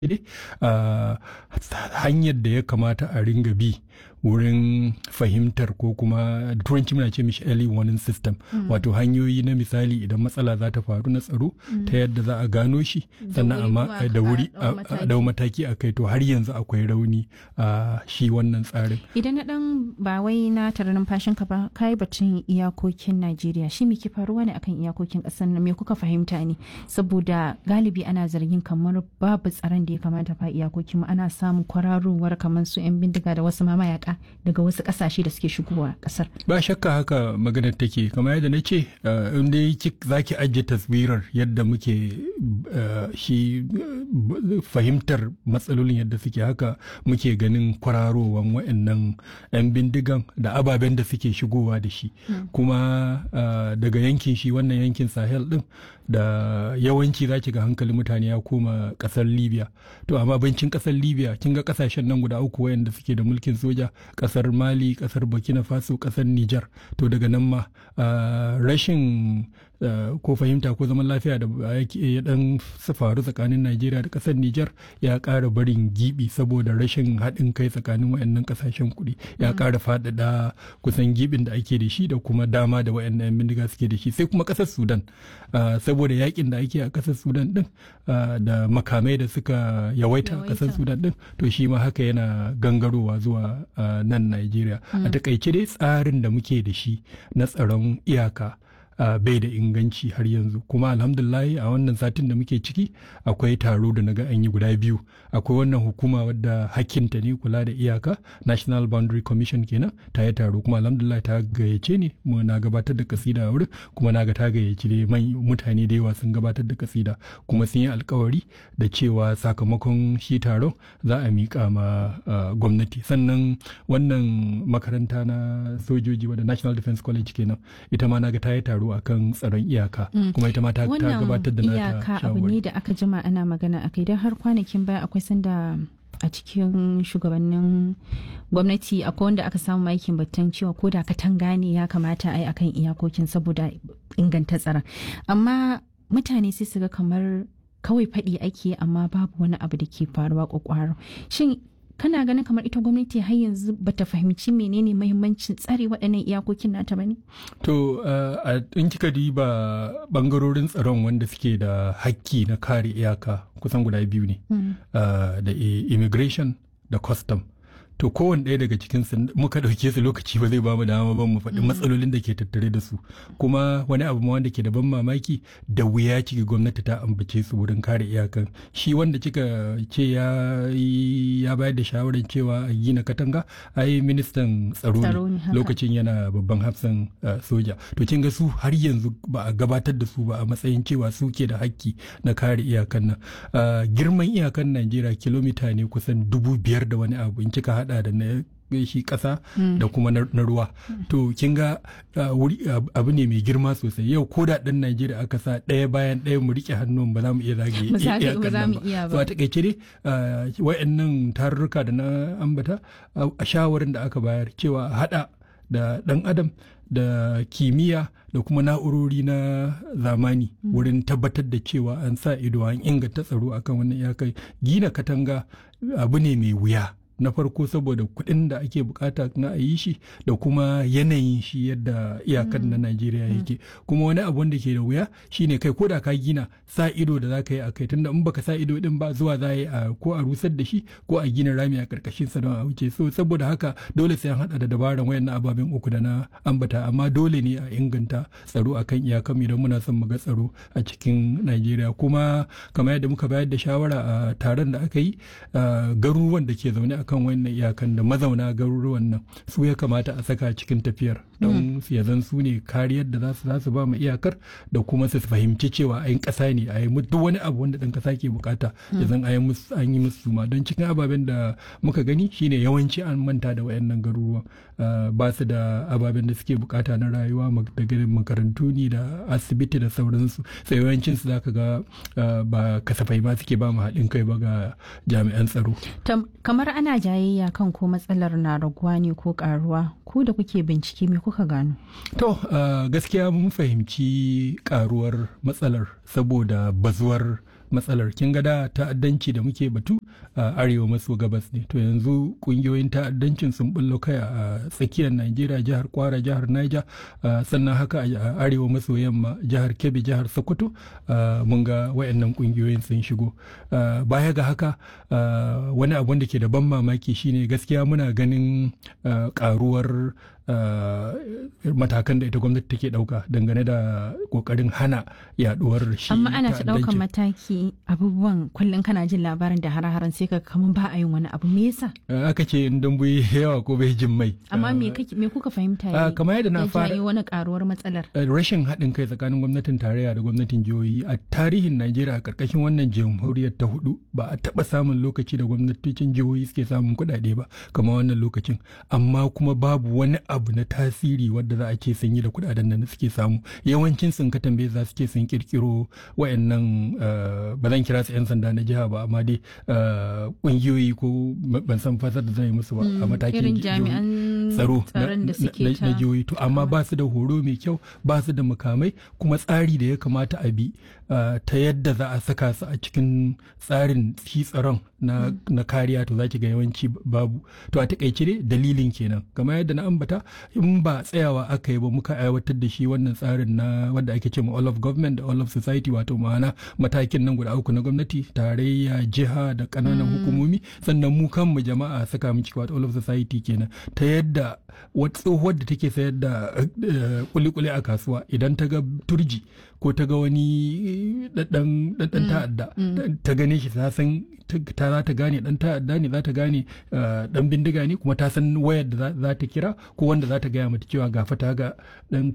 hanyar da ya kamata a ringa bi wurin fahimtar ko kuma turanci muna ce mishi early warning system wato hanyoyi na misali idan matsala za ta faru na tsaro ta yadda za a gano shi sannan amma da wuri a dau mataki a kai to har yanzu akwai rauni a shi wannan tsarin idan na dan ba wai na tare numfashin ka ba kai batun iyakokin Najeriya shi me ke faruwa ne akan iyakokin kasar nan me kuka fahimta ne saboda galibi ana zargin kamar babu tsaron da ya kamata fa iyakokin mu ana samun kwararowar kamar su yan bindiga da wasu mamayaka daga wasu kasashe da suke shigowa kasar ba shakka haka maganar take kamar yadda na ce in dai za ki ajiye taswirar yadda muke shi fahimtar matsalolin yadda suke haka muke ganin kwararowan wa'annan 'yan bindigan da ababen da suke shigowa da shi kuma daga yankin shi wannan yankin sahel din da yawanci za ki ga hankalin mutane ya koma kasar libya to amma bancin kasar libya kin ga kasashen nan guda uku wayanda suke da mulkin soja kasar mali kasar burkina faso kasar niger to daga nan ma rashin ko fahimta ko zaman lafiya da ya dan faru tsakanin Najeriya da kasar Nijar ya ƙara barin gibi saboda rashin haɗin kai tsakanin wayannan kasashen kuɗi ya ƙara faɗaɗa kusan gibin da ake da shi da kuma dama da wayannan yan bindiga suke da shi sai kuma kasar Sudan saboda yakin da ake a kasar Sudan din da makamai da suka yawaita a kasar Sudan din to shi ma haka yana gangarowa zuwa nan Najeriya a takaice dai tsarin da muke da shi na tsaron iyaka Uh, bai da inganci har yanzu kuma alhamdulahi a wannan satin da muke ciki akwai taro da naga an yi guda biyu akwai wannan hukuma wadda hakinta ne kula da iyaka national boundary commission kenan ta yi taro kuma alhamdulillah ta gayyace ne mu na gabatar da kasida a wurin kuma na ga ta gayyaci ne mutane da yawa sun gabatar da kasida kuma sun yi alkawari da cewa sakamakon shi taron za a miƙa ma uh, gwamnati sannan wannan makaranta na sojoji wadda national defense college kenan ita ma na ga ta yi taro akan tsaron iyaka kuma ita ma ta gabatar da nata iyaka abu ne da aka jima ana magana akai don har kwanakin baya akwai sanda a cikin shugabannin gwamnati akwai wanda aka samu aikin batun cewa ko da katanga ne ya kamata a yi akan iyakokin saboda inganta tsaron amma mutane sai su ga kamar kawai faɗi ake amma babu wani abu da ke faruwa kwakwaro shin kana ganin kamar ita gwamnati har yanzu bata fahimci menene mahimmancin tsare waɗannan iyakokin nata bane to in kika diba bangarorin tsaron wanda suke da hakki na kare iyaka kusan guda biyu ne da immigration da custom to kowane ɗaya daga cikin su muka ɗauke su lokaci ba zai ba mu dama ba mu faɗi matsalolin da ke tattare da su kuma wani abu ma wanda ke da ban mamaki da wuya ciki gwamnati ta ambace su wurin kare iyakan shi wanda kika ce ya ya bayar da shawarar cewa a gina katanga ai ministan tsaro ne lokacin yana babban hafsan soja to kin ga su har yanzu ba a gabatar da su ba a matsayin cewa su ke da hakki na kare iyakan nan girman iyakan Najeriya kilomita ne kusan dubu biyar da wani abu in kika haɗa hada da na shi ƙasa da kuma na ruwa to kin ga abu ne mai girma sosai yau ko da ɗan najeriya aka sa ɗaya bayan ɗaya mu riƙe hannun ba za mu iya zage iyakan nan ba so a takaice dai wayannan tarurruka da na ambata a shawarin da aka bayar cewa haɗa da ɗan adam da kimiyya da kuma na'urori na zamani wurin tabbatar da cewa an sa ido an inganta tsaro akan wannan iyakar gina katanga abu ne mai wuya na farko saboda kuɗin da ake bukata na a yi shi da kuma yanayin shi yadda iyakan na Najeriya yake kuma wani abu wanda ke da wuya shine kai ko da ka gina sa ido da za ka yi a kai tunda in baka sa ido din ba zuwa za yi a ko a rusar da shi ko a gina rami a karkashin sa don a wuce so saboda haka dole sai an hada da dabaran wayannan ababen uku da na ambata amma dole ne a inganta tsaro akan iyakan idan muna son mu ga tsaro a cikin Najeriya kuma kamar yadda muka bayar da shawara a taron da aka yi garuruwan da ke zaune a kan wannan iyakan da mazauna garuruwan nan su ya kamata a saka cikin tafiyar don ya zan su ne kariyar da za su ba mu iyakar da kuma su fahimci cewa ayin ƙasa ne a yi duk wani abu wanda ɗan ƙasa ke bukata ya zan an yi musu ma don cikin ababen da muka gani shine yawanci an manta da wayannan garuruwan ba su da ababen da suke bukata na rayuwa daga makarantu ne da asibiti da sauransu sai yawancin su zaka ga ba kasafai ma suke ba mu haɗin kai ba ga jami'an tsaro kamar ana jayayya kan ko matsalar na raguwa ne ko karuwa ku da kuke bincike me kuka gano to gaskiya mun fahimci karuwar matsalar saboda bazuwar matsalar kin ga da ta'addanci da muke batu a arewa maso gabas ne to yanzu kungiyoyin ta'addancin sun bullo kai a tsakiyar Najeriya jihar Kwara jihar Niger sannan haka a arewa maso yamma jihar Kebbi jihar Sokoto mun ga wayannan kungiyoyin sun shigo baya ga haka wani abu da ke da ban mamaki shine gaskiya muna ganin karuwar matakan da ita gwamnati take dauka dangane da kokarin hana yaduwar shi amma ana ta daukan mataki abubuwan kullum kana jin labarin da hare-haren sai ka kaman ba a yin wani abu me yasa aka ce in dambu yawa ko bai jin mai amma me me kuka fahimta ne kamar yadda na fara wani karuwar matsalar rashin haɗin kai tsakanin gwamnatin tarayya da gwamnatin jihohi a tarihin Najeriya a karkashin wannan jamhuriyar ta hudu ba a taba samun lokaci da gwamnatocin jihohi suke samun kuɗaɗe ba kamar wannan lokacin amma kuma babu wani abu na tasiri wadda za a ce sun yi da kudaden da suke samu yawancin sun ka tambaye za su ce sun kirkiro wayannan ba zan kira su yan sanda na jiha ba amma dai kungiyoyi ko ban san fasar da zan yi musu ba a matakin tsaro na jihohi to amma ba su da horo mai kyau ba su da mukamai kuma tsari da ya kamata a bi ta yadda za a saka su a cikin tsarin shi tsaron na kariya to za ki ga yawanci babu to a takaice dai dalilin kenan kamar yadda na ambata in ba tsayawa aka yi ba muka aiwatar da shi wannan tsarin na wanda ake ce ma all of government da all of society wato ma'ana matakin nan guda uku na gwamnati tarayya jiha da kananan hukumomi sannan mu kanmu jama'a saka mu ciki wato all of society kenan ta yadda wata tsohuwar da take sayar da kulikuli a kasuwa idan ta ga turji ko ta ga wani dan ta'adda ta gane shi ta san ta za ta gane dan ta'adda ne za ta gane dan bindiga ne kuma ta san wayar da za ta kira ko wanda za ta gaya mata cewa gafa ta ga dan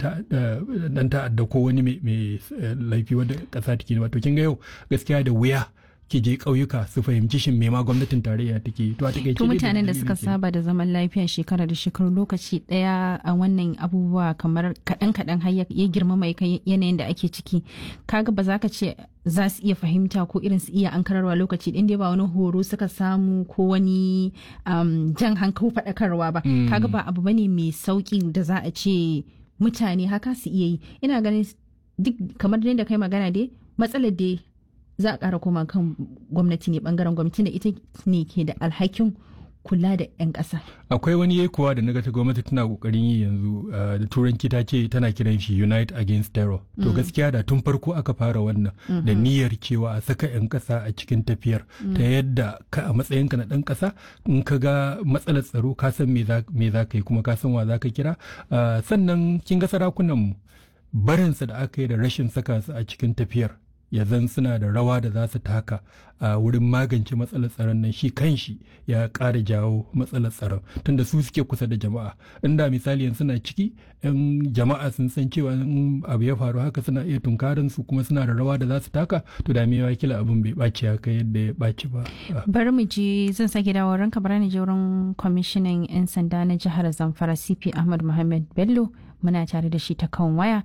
ta'adda ko wani mai laifi wanda kasa take wato kin ga yau gaskiya da wuya ki je ƙauyuka su fahimci shin me ma gwamnatin tarayya take to a take to mutanen da suka saba da zaman lafiya shekara da shekaru lokaci daya a wannan abubuwa kamar kaɗan kaɗan har ya girmama yanayin da ake ciki kaga ba za ka ce za su iya fahimta ko irin su iya ankararwa lokaci ɗin dai ba wani horo suka samu ko wani jan hankali faɗakarwa ba kaga ba abu bane mai sauki da za a ce mutane haka su iya yi ina ganin duk kamar da kai magana dai matsalar dai za a ƙara koma kan gwamnati ne bangaren gwamnati da ita ne ke da alhakin kula da 'yan ƙasa. Akwai wani kuwa da naga ta gwamnati tana kokarin yi yanzu da turanci ta ce tana kiran shi Unite Against Terror. To gaskiya da tun farko aka fara wannan da niyyar cewa a saka 'yan ƙasa a cikin tafiyar ta yadda ka a matsayinka na ɗan ƙasa in ka ga matsalar tsaro ka san me za ka yi kuma ka san wa za ka kira. Sannan kin ga sarakunan mu barinsa da aka yi da rashin saka su a cikin tafiyar ya zan suna da rawa da za su taka a wurin magance matsalar tsaron nan shi kanshi ya ƙara jawo matsalar tsaron tunda su suke kusa da jama'a inda misali yanzu suna ciki yan jama'a sun san cewa in abu ya faru haka suna iya tunkarin su kuma suna da rawa da za su taka to da me kila abin bai ɓaci haka yadda ya ɓaci ba bari mu je zan sake dawo ranka bara ni je wurin kwamishinan yan sanda na jihar zamfara cp ahmad muhammad bello muna tare da shi ta kan waya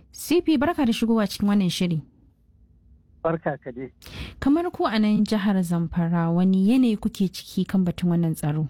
cp barka da shigowa cikin wannan shiri barka ka dai. Kamar ku a nan jihar Zamfara wani yanayi kuke ciki kan batun wannan tsaro?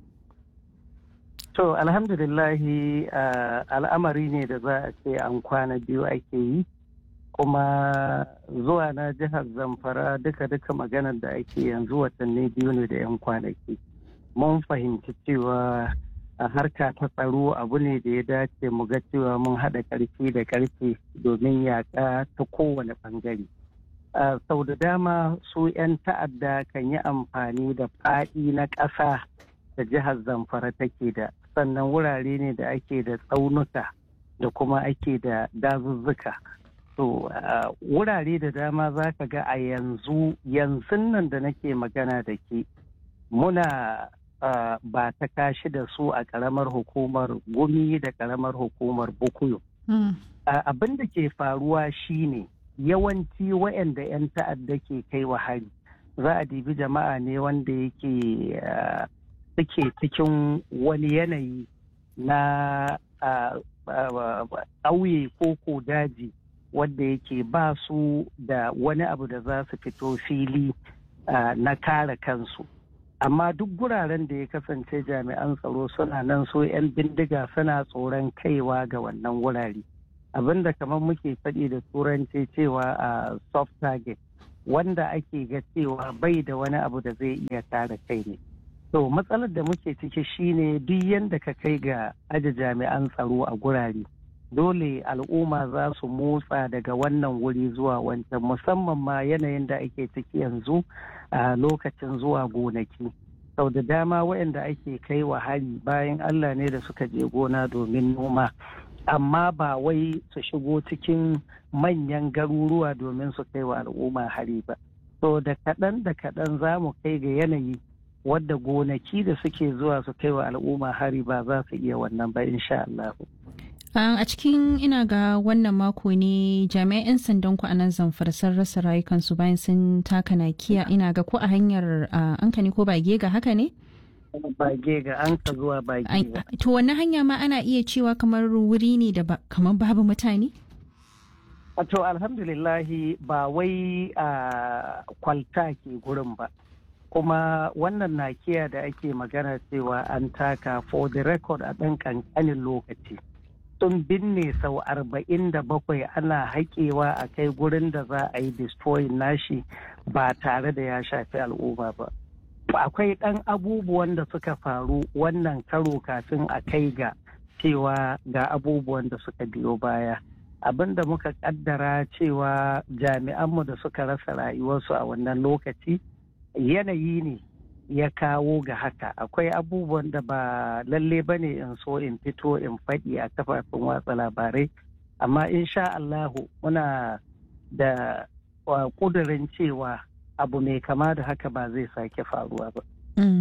To alhamdulillahi al'amari ne da za a ce an kwana biyu ake yi kuma zuwa na jihar Zamfara duka-duka maganar da ake yanzu watanni biyu ne da 'yan kwanaki. Mun fahimci cewa a harka ta tsaro abu ne da ya dace mu ga cewa mun haɗa ƙarfi da ƙarfi domin yaƙa ta kowane ɓangare. Uh, sau da dama su 'yan ta'adda kan yi amfani da faɗi na ƙasa da jihar zamfara take da sannan wurare ne da ake da tsaunuka da kuma ake da dazuzzuka to uh, wurare da dama za ka ga a yanzu yanzu nan da nake magana da ke muna uh, ba ta kashi da su a ƙaramar hukumar gumi da ƙaramar hukumar bukuyo mm. abin da ke faruwa shine yawanci waɗanda 'yan ta'adda ke kai wa hari za a dibi jama'a ne wanda yake suke cikin wani yanayi na ƙauye ko ko daji wanda yake ba su da wani abu da za su fito fili na kare kansu amma duk guraren da ya kasance jami'an tsaro suna nan so 'yan bindiga suna tsoron kaiwa ga wannan wurare abinda kamar muke faɗi da turanci cewa a soft target wanda ake ga cewa bai da wani abu da zai iya kare kai ne to matsalar da muke ciki shine duk yadda ka kai ga aje jami'an tsaro a gurare dole al'umma za su motsa daga wannan wuri zuwa wancan musamman ma yanayin da ake ciki yanzu a lokacin zuwa gonaki sau da dama waɗanda ake kai wa hari bayan allah ne da suka je gona domin noma amma ba wai su shigo cikin manyan garuruwa domin su kai wa al'umma hari ba so da kaɗan da kaɗan za mu kai ga yanayi wadda gonaki da suke zuwa su kai wa al'umma hari ba za su iya wannan ba insha Allah. a cikin ina ga wannan mako ne jami'an 'yan sandan ku a nan zamfara sun rasa rayukansu bayan sun taka nakiya ina ga ko a hanyar ankani ko bage ga haka ne? bage ga an ka zuwa bage ga. To wannan hanya ma ana iya cewa kamar wuri ne da kamar babu mutane? To alhamdulillahi ba wai a kwalta ke gurin ba. Kuma wannan nakiya da ake magana cewa an taka for the record a ɗan ƙanƙanin lokaci. Sun binne sau arba'in da bakwai ana haƙewa a kai gurin da za a yi destroying nashi ba tare da ya shafi al'umma ba. akwai ɗan abubuwan da suka faru wannan karo kafin a kai ga cewa ga abubuwan da suka biyo baya abin da muka kaddara cewa jami'anmu da suka rasa rayuwarsu a wannan lokaci yanayi ne ya kawo ga haka akwai abubuwan da ba lalle ba ne in so in fito in faɗi a kafafen watsa labarai amma insha Allahu muna da ƙudurin cewa abu mai kama da haka ba zai sake faruwa ba.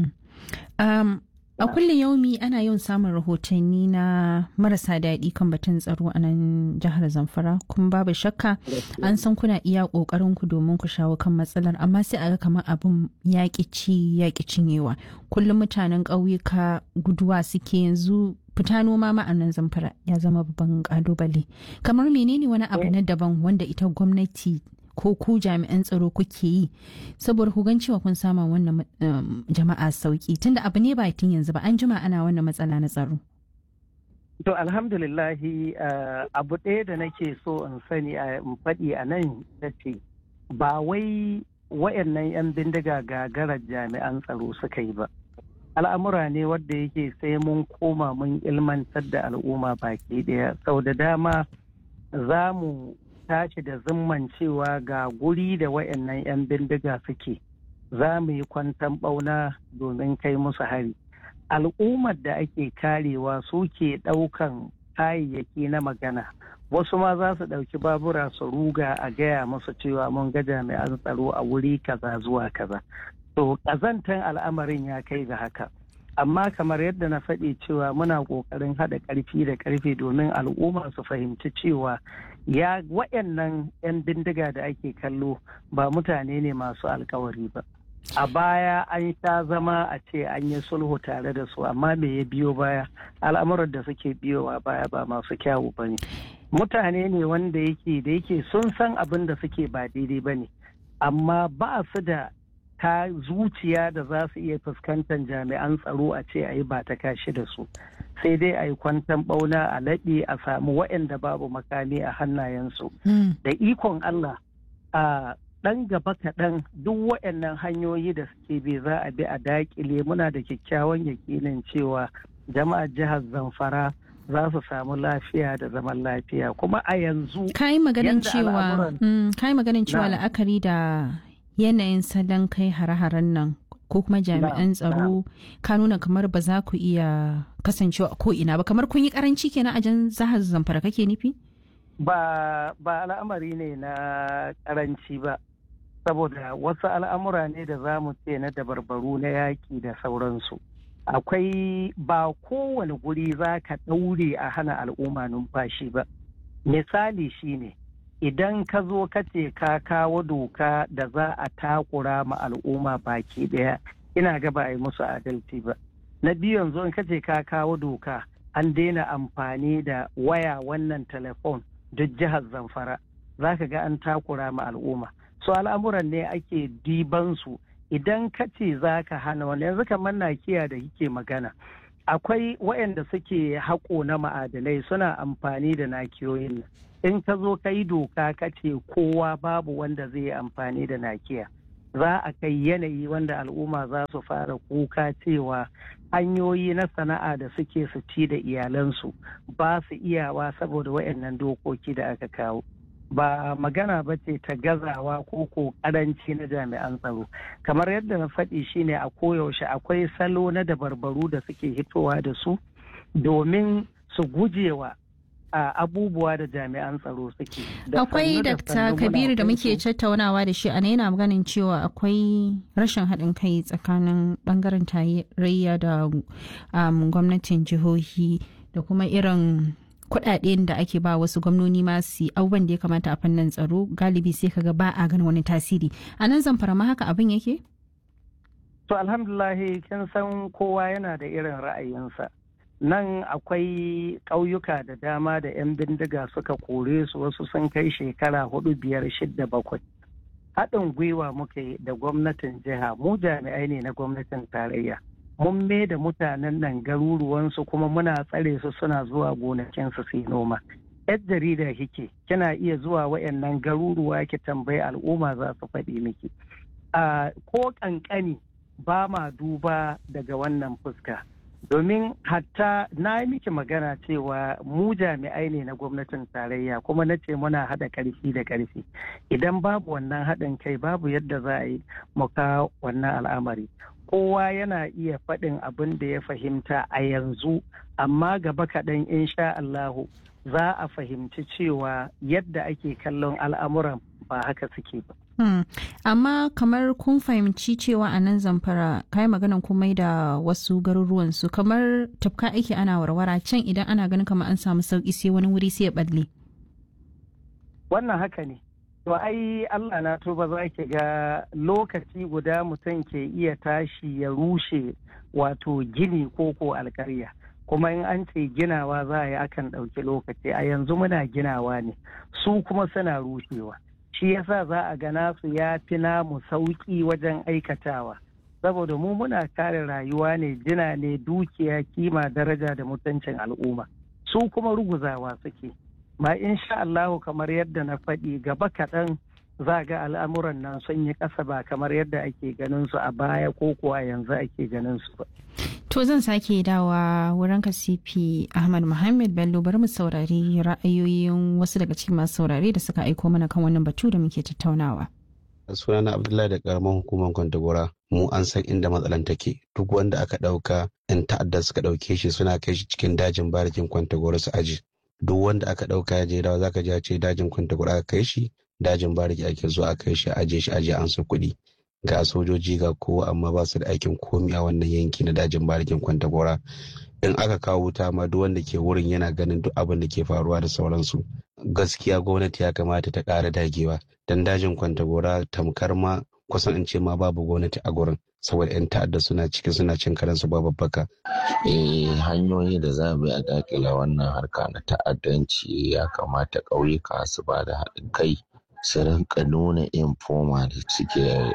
a kullum yaumi ana yawan samun rahotanni na marasa daɗi kan batun tsaro a nan jihar zamfara kuma babu shakka an san kuna iya ƙoƙarin ku domin ku shawo kan matsalar amma sai a ga kamar abin yaƙi ci yaƙi cinyewa kullum mutanen ƙauyuka guduwa suke yanzu fita noma ma a nan zamfara ya zama babban ƙalubale kamar menene wani abu na daban wanda ita gwamnati ko ku jami'an tsaro kuke yi saboda ku gan cewa kun sama wannan jama'a sauki tunda abu ne ba tun yanzu ba an jima ana wannan matsala na tsaro. To alhamdulillahi abu ɗaya da nake so in sani a faɗi a nan da ce ba wai wayannan 'yan bindiga gagarar jami'an tsaro suka yi ba. Al'amura ne wadda yake sai mun koma mun ilmantar da al'umma baki ɗaya sau da dama za mu tashi da zimman cewa ga guri da wayannan 'yan bindiga suke za mu yi kwantan ɓauna domin kai musu hari al'ummar da ake karewa suke ɗaukan kayayyaki na magana wasu ma za su ɗauki babura su ruga a gaya musu cewa mun ga jami'an tsaro a wuri kaza zuwa kaza to ƙazantan al'amarin ya kai ga haka amma kamar yadda na faɗi cewa muna ƙoƙarin haɗa ƙarfi da ƙarfe domin al'umma su fahimci cewa ya waɗannan 'yan bindiga da ake kallo ba mutane ne masu alkawari ba a baya an sha zama a ce an yi sulhu tare da su amma me ya biyo baya al'amuran da suke biyowa baya ba masu kyawu ba ne mutane ne wanda yake da yake sun san abin da suke ba daidai ba ne amma ba su da ta zuciya da za su iya fuskantar jami'an tsaro a ce a yi ba ta kashi da su sai dai a yi kwantan bauna a laɗe a samu waɗanda babu makami a hannayensu da ikon Allah a ɗan gaba kaɗan duk waɗannan hanyoyi da suke bi za a bi a daƙile muna da kyakkyawan yakinin cewa jama'ar jihar zamfara za su samu lafiya da zaman lafiya kuma a yanzu kayi maganin cewa kayi maganin cewa la'akari da yanayin salon kai hare-haren nan ko kuma jami'an tsaro ka nuna kamar ba za ku iya kasancewa ko ina ba kamar kun yi karanci kenan a jan zahar zamfara kake nufi ba ba al'amari ne na karanci ba saboda wasu al'amura ne da za mu ce na dabarbaru na yaƙi da sauransu akwai ba kowane guri za ka ɗaure a hana al'umma numfashi ba misali shine idan ka zo ka ce ka kawo doka da za a takura ma al'umma baki ɗaya ina ga ba a yi musu adalci ba na biyu yanzu in ka ce ka kawo doka an daina amfani da waya wannan telefon duk jihar zamfara za ka ga an takura ma al'umma so al'amuran ne ake diban su idan ka ce za ka hana wani yanzu kamar nakiya da kike magana akwai waɗanda suke haƙo na ma'adanai suna amfani da nakiyoyin in ka zo ka yi doka ka ce kowa babu wanda zai yi amfani da nakiya za a kai yanayi wanda al'umma za su fara kuka cewa hanyoyi na sana'a da suke su ci da iyalansu ba su iyawa saboda waɗannan dokoki da aka kawo ba magana ba ce ta gazawa ko ko karanci na jami'an tsaro kamar yadda na faɗi shine a koyaushe akwai salo na dabarbaru da suke hitowa da su domin su gujewa a abubuwa da jami'an tsaro suke. Akwai Dr. Kabiru da muke tattaunawa da shi a yana ganin cewa akwai rashin haɗin kai tsakanin ɓangaren tarayya da gwamnatin jihohi da kuma irin kuɗaɗen da ake ba wasu gwamnoni masu abubuwan da ya kamata a fannin tsaro galibi sai kaga ba a ganin wani tasiri. A nan zamfara ma haka abin yake? To alhamdulahi kin san kowa yana da irin ra'ayinsa. nan akwai ƙauyuka da dama da 'yan bindiga suka kore su wasu sun kai shekara hudu biyar shidda bakwai haɗin gwiwa muka yi da gwamnatin jiha mu jami'ai ne na gwamnatin tarayya mun me da mutanen nan garuruwansu kuma muna tsare su suna zuwa gonakinsu su yi noma yar jarida kike kina iya zuwa wayannan garuruwa ki tambayi al'umma za su faɗi miki ko ƙanƙani ba ma duba daga wannan fuska domin hatta na yi miki magana cewa mu jami'ai ne na gwamnatin tarayya kuma na ce muna haɗa ƙarfi da ƙarfi idan babu wannan haɗin kai babu yadda za a yi muka wannan al'amari kowa yana iya faɗin abin da ya fahimta a yanzu amma gaba kaɗan insha Allahu za a fahimci cewa yadda ake kallon al'amuran ba haka suke ba. Hmm. amma kamar kun fahimci cewa a nan zamfara kai maganan komai da wasu garuruwan su kamar tafka ake ana warwara can idan ana ganin kamar an samu sauki sai wani wuri sai ya balle wannan haka ne to ai Allah na tuba za ki ga lokaci guda mutum ke iya tashi ya rushe wato gini ko ko alkarya kuma in an ce ginawa za a yi akan ɗauki lokaci a yanzu muna ginawa ne su kuma suna rushewa shi yasa za a gana su ya fi namu sauƙi wajen aikatawa saboda mu muna kare rayuwa ne jina ne dukiya kima daraja da mutuncin al'umma su kuma ruguzawa suke ma insha Allahu kamar yadda na faɗi gaba kaɗan za ga al'amuran nan sun yi ƙasa ba kamar yadda ake ganin su a baya ko kuwa yanzu ake ganin su ba. To zan sake dawa wurin kasifi Ahmad Muhammad Bello bari mu saurari ra'ayoyin wasu daga cikin masu saurare da suka aiko mana kan wannan batu da muke tattaunawa. sunana Abdullahi da karamar hukumar Kwantagora mu an san inda matsalan take duk wanda aka ɗauka yan ta'adda suka ɗauke shi suna kai shi cikin dajin barikin Kwantagora su aji duk wanda aka ɗauka ya je dawa zaka ji ce dajin Kwantagora aka kai shi dajin bariki ake zuwa a kai shi aje shi aje an su kuɗi ga sojoji ga kowa amma ba su da aikin komi a wannan yanki na dajin barikin kwantagora in aka kawo wuta ma duk wanda ke wurin yana ganin duk abin da ke faruwa da sauransu gaskiya gwamnati ya kamata ta ƙara dagewa dan dajin kwantagora tamkar ma kusan in ce ma babu gwamnati a gurin saboda 'yan ta'adda suna ciki suna cin karansu babu baka. Eh hanyoyi da za mu yi a dakila wannan harka na ta'addanci ya kamata ƙauyuka su ba da haɗin kai su rinka nuna informa da suke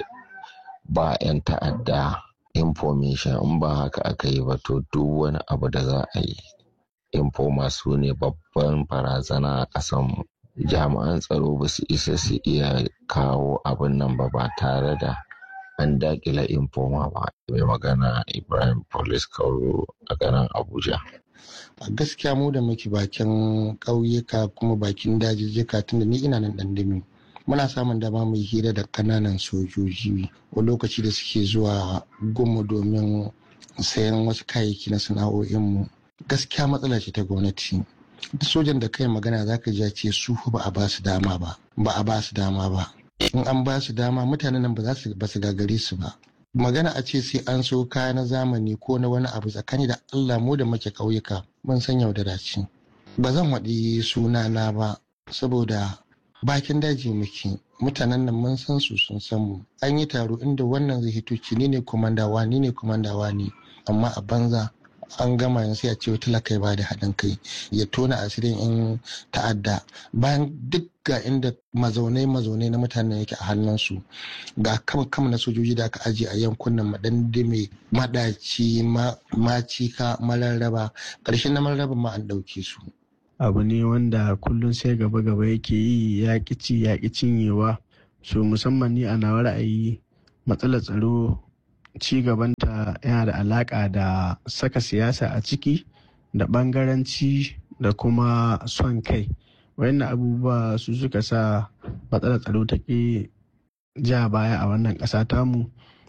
ba 'yan ta'adda information in ba haka aka yi ba to duk wani abu da za a yi informa su ne babban barazana a ƙasanmu jami'an tsaro ba su isa su iya kawo abin nan ba ba tare da an dakila informa ba mai magana ibrahim police kauro a garin abuja a gaskiya mu da muke bakin ƙauyuka kuma bakin dajijjika tunda ni ina nan ɗan muna samun dama mu hira da kananan sojoji a lokaci da suke zuwa gumu domin sayan wasu kayayyaki na sana'o'inmu gaskiya matsala ce ta gwamnati duk sojan da kai magana za ka ce su ba a ba su dama ba ba a ba su dama ba in an ba su dama mutanen nan ba za su ba su gagare su ba magana a ce sai an so kaya na zamani ko na wani abu tsakani da allah mu da muke ƙauyuka mun san yaudara ce ba zan waɗi sunana ba saboda bakin daji muke mutanen nan mun san su sun san mu an yi taro inda wannan zai hito ci ni ne komandawa ni ne komandawa ne amma a banza an gama yanzu ya ce talaka ya bada haɗin kai ya tona asirin in ta'adda bayan duk ga inda mazaunai mazaunai na mutanen yake a hannunsu ga kama kama na sojoji da aka ajiye a yankunan madandime madaci macika mararraba ƙarshen na mararraba ma an ɗauke su abu ne wanda kullum sai gaba gaba yake yi ya ci ya cinyewa so musamman ni a nawa ra'ayi matsalar tsaro ci gabanta yana da alaka da saka siyasa a ciki da bangaranci da kuma son kai wayannan abubuwa su suka sa matsalar tsaro ta ke ja baya a wannan ƙasa tamu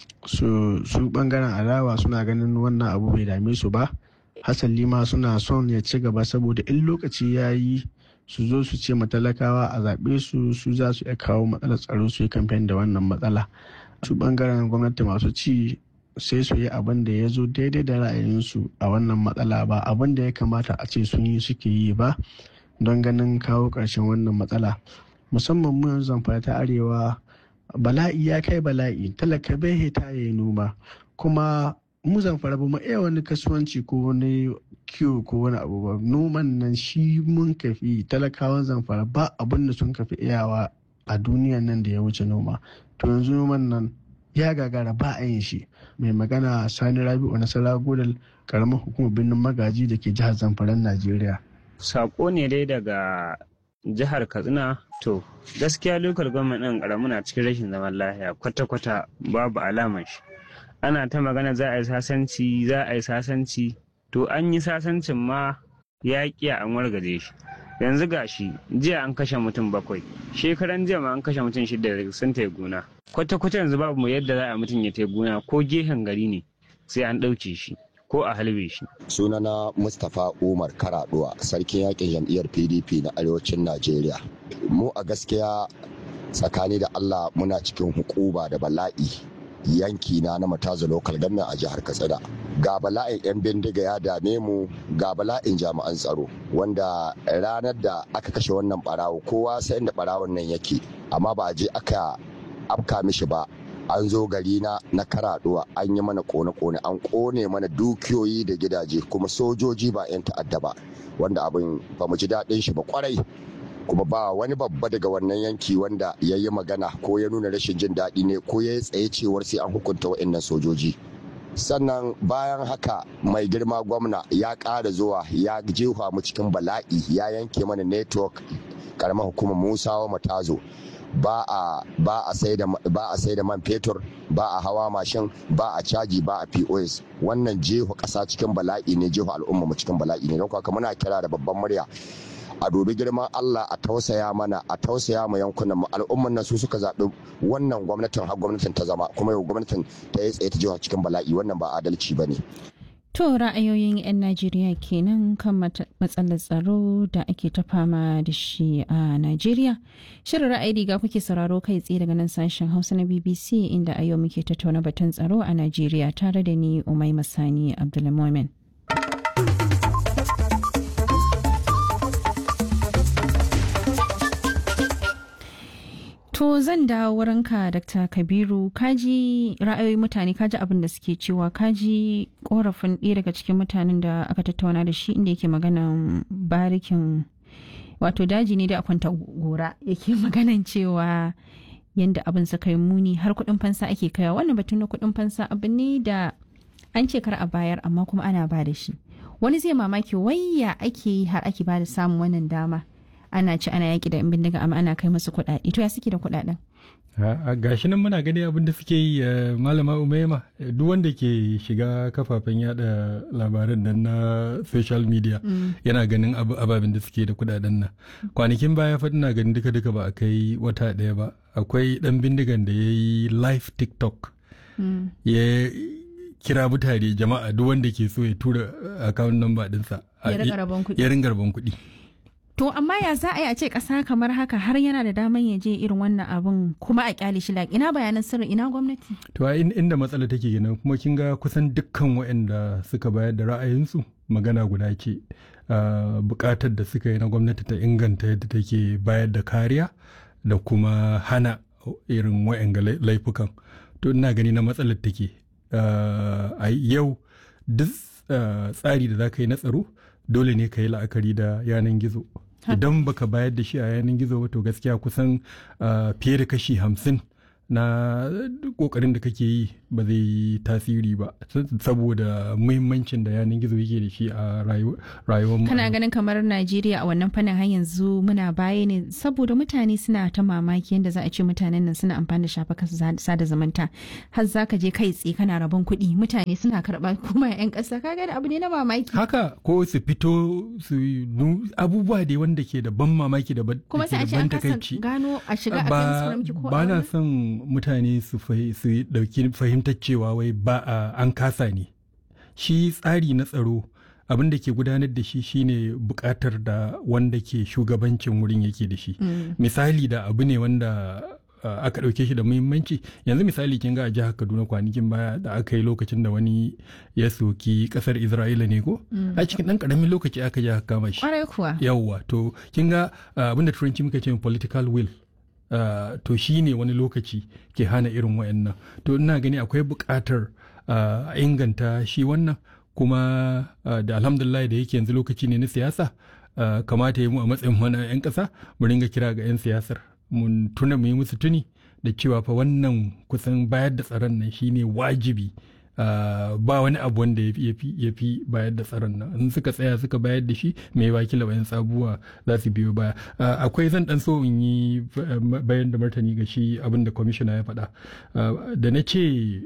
su su bangaren adawa suna ganin wannan abu bai dame su ba hasali ma suna son ya ci gaba saboda in lokaci ya yi su zo su ce matalakawa a zaɓe su su za su iya kawo matsalar tsaro su yi kamfen da wannan matsala su bangaren gwamnati masu ci sai su yi abin da ya zo daidai da ra'ayinsu a wannan matsala ba abin da ya kamata a ce sun yi suke yi ba don ganin kawo ƙarshen wannan matsala musamman mu yanzu zamfara ta arewa bala'i ya kai bala'i talaka bai hita ya yi noma kuma mu zamfara ba mu iya wani kasuwanci ko wani kiwo ko wani abu ba noman nan shi mun kafi talakawan zamfara ba abin da sun kafi iyawa a duniyan nan da ya wuce noma to yanzu noman nan ya gagara ba a yin shi mai magana sani rabi'u nasara godal karamar hukumar birnin magaji da ke jihar zamfaran najeriya sako ne dai daga jihar katsina to gaskiya lokal gwamnati ɗin ƙaramu na cikin rashin zaman lafiya kwata-kwata babu alamar shi ana ta magana za a yi sasanci za a yi sasanci to an yi sasancin ma ya ƙiya an wargaje shi yanzu ga shi jiya an kashe mutum bakwai shekaran jiya ma an kashe mutum shida sun tai gona kwata-kwata yanzu babu mu yadda za a mutum ya tai gona ko gehen gari ne sai an ɗauke shi ko a halbe shi. sunana mustapha umar karaduwa sarkin yakin jam'iyyar pdp na arewacin najeriya mu a gaskiya tsakani da allah muna cikin hukuba da bala'i yanki na na mataza local government a jihar katsina ga bala'in 'yan bindiga ya dame mu ga bala'in jami'an tsaro wanda ranar da aka kashe wannan barawo kowa sai da barawon nan yake amma ba a je aka afka mishi ba an zo gari na na karaduwa an yi mana kone-kone an kone mana dukiyoyi da gidaje kuma sojoji ba 'yan ta'adda ba wanda abin ba mu ji daɗin shi ba kwarai kuma ba wani babba daga wannan yanki wanda ya yi magana ko ya nuna rashin jin daɗi ne ko ya yi tsaye cewar sai an hukunta wa'annan sojoji sannan bayan haka mai girma gwamna ya ƙara zuwa ya jefa mu cikin bala'i ya yanke mana network karamar hukumar musawa matazo ba a ba a sai da ba a sai da man fetur ba a hawa mashin ba a caji ba a POS wannan jefa ƙasa cikin bala'i ne jefa al'umma mu cikin bala'i ne don haka muna kira da babban murya a dubi girman Allah a tausaya mana a tausaya ma yankunan mu al'umman nan su suka zaɓi wannan gwamnatin har gwamnatin ta zama kuma yau gwamnatin ta yi tsaye ta jefa cikin bala'i wannan ba adalci ba ne. To ra'ayoyin 'yan Najeriya kenan kan matsalar tsaro da ake ta fama da shi a Najeriya. Shirin ra'ayi riga kuke sauraro kai tsaye daga nan sashen Hausa na BBC inda a yau muke tattauna batun tsaro a Najeriya tare da ni Umai Masani Abdulmumin. To zan dawo wurinka Dr. Kabiru kaji ra'ayoyin mutane kaji abin da suke cewa kaji korafin ɗaya daga cikin mutanen da aka tattauna da shi inda yake maganan barikin wato daji ne da kwanta gora yake maganan cewa yadda abin suka yi muni har kuɗin fansa ake kaiwa wannan batun na kuɗin fansa abu ne da an ce kar a bayar amma kuma ana ba da shi wani zai mamaki wayya ake yi har ake ba da samun wannan dama ana ci ana yaki da yan bindiga amma ana kai musu kuɗaɗe to ya suke da kuɗaɗen a gashi nan muna gani abin da suke yi malama umaima duk wanda ke shiga kafafen yada labaran nan na social media yana ganin ababen da suke da kudaden nan kwanakin baya fa ina ganin duka duka ba a kai wata ɗaya ba akwai ɗan bindigan da ya yi live tiktok ya kira mutane jama'a duk wanda ke so ya tura account number ɗinsa ya ringa rabon kuɗi To amma ya za a yi a ce ƙasa kamar haka har yana da daman ya je irin wannan abun kuma a kyale shi laƙi ina bayanan sirri ina gwamnati. To a inda matsala take kenan kuma kin ga kusan dukkan waɗanda suka bayar da ra'ayinsu magana guda ce buƙatar da suka yi na gwamnati ta inganta yadda take bayar da kariya da kuma hana irin waɗanga laifukan. To ina gani na matsalar take a yau duk tsari da za ka yi na tsaro dole ne ka yi la'akari da yanan gizo idan baka bayar da shi a yanan gizo ba to gaskiya kusan fiye da kashi hamsin na kokarin da kake yi ba zai yi tasiri ba saboda muhimmancin da yanar gizo yake da shi a rayuwar mu kana ganin kamar najeriya a wannan fannin har yanzu muna baya ne saboda mutane suna ta mamaki yadda za a ce mutanen nan suna amfani da shafukan sada zumunta har za ka je kai tsaye kana rabon kuɗi mutane suna karɓa kuma yan ƙasa kaga da abu ne na mamaki haka ko su fito su abubuwa da wanda ke da ban mamaki da ban kuma sai a ce an kasa gano a shiga a ba ba na son mutane su dauki fahimtar cewa wai ba an kasa ne shi tsari na tsaro abin da ke gudanar da shi shine bukatar da wanda ke shugabancin wurin yake da shi misali da abu ne wanda aka ɗauke shi da muhimmanci yanzu misali kin ga a jihar kaduna kwanakin baya da aka yi lokacin da wani ya soki kasar isra'ila ne ko a cikin ɗan ƙaramin lokaci aka ji aka kama shi yawwa to kin ga abinda turanci muka ce political will Uh, to shi ne wani lokaci ke hana irin wayannan to ina gani akwai buƙatar a uh, inganta shi wannan kuma uh, da alhamdulillah da yake yanzu lokaci ne na siyasa kamata yi mu a matsayin mana 'yan ƙasa mu ringa kira ga 'yan siyasar mun tuna mu yi musu tuni da cewa fa wannan kusan bayar da tsaron nan shine wajibi Uh, ba wani abu wanda ya fi bayar da tsaron nan in suka tsaya suka bayar da shi mai wakila bayan sabuwa za su biyo baya uh, akwai zan dan so in yi bayan da martani ga shi abin da kwamishina ya faɗa uh, da na ce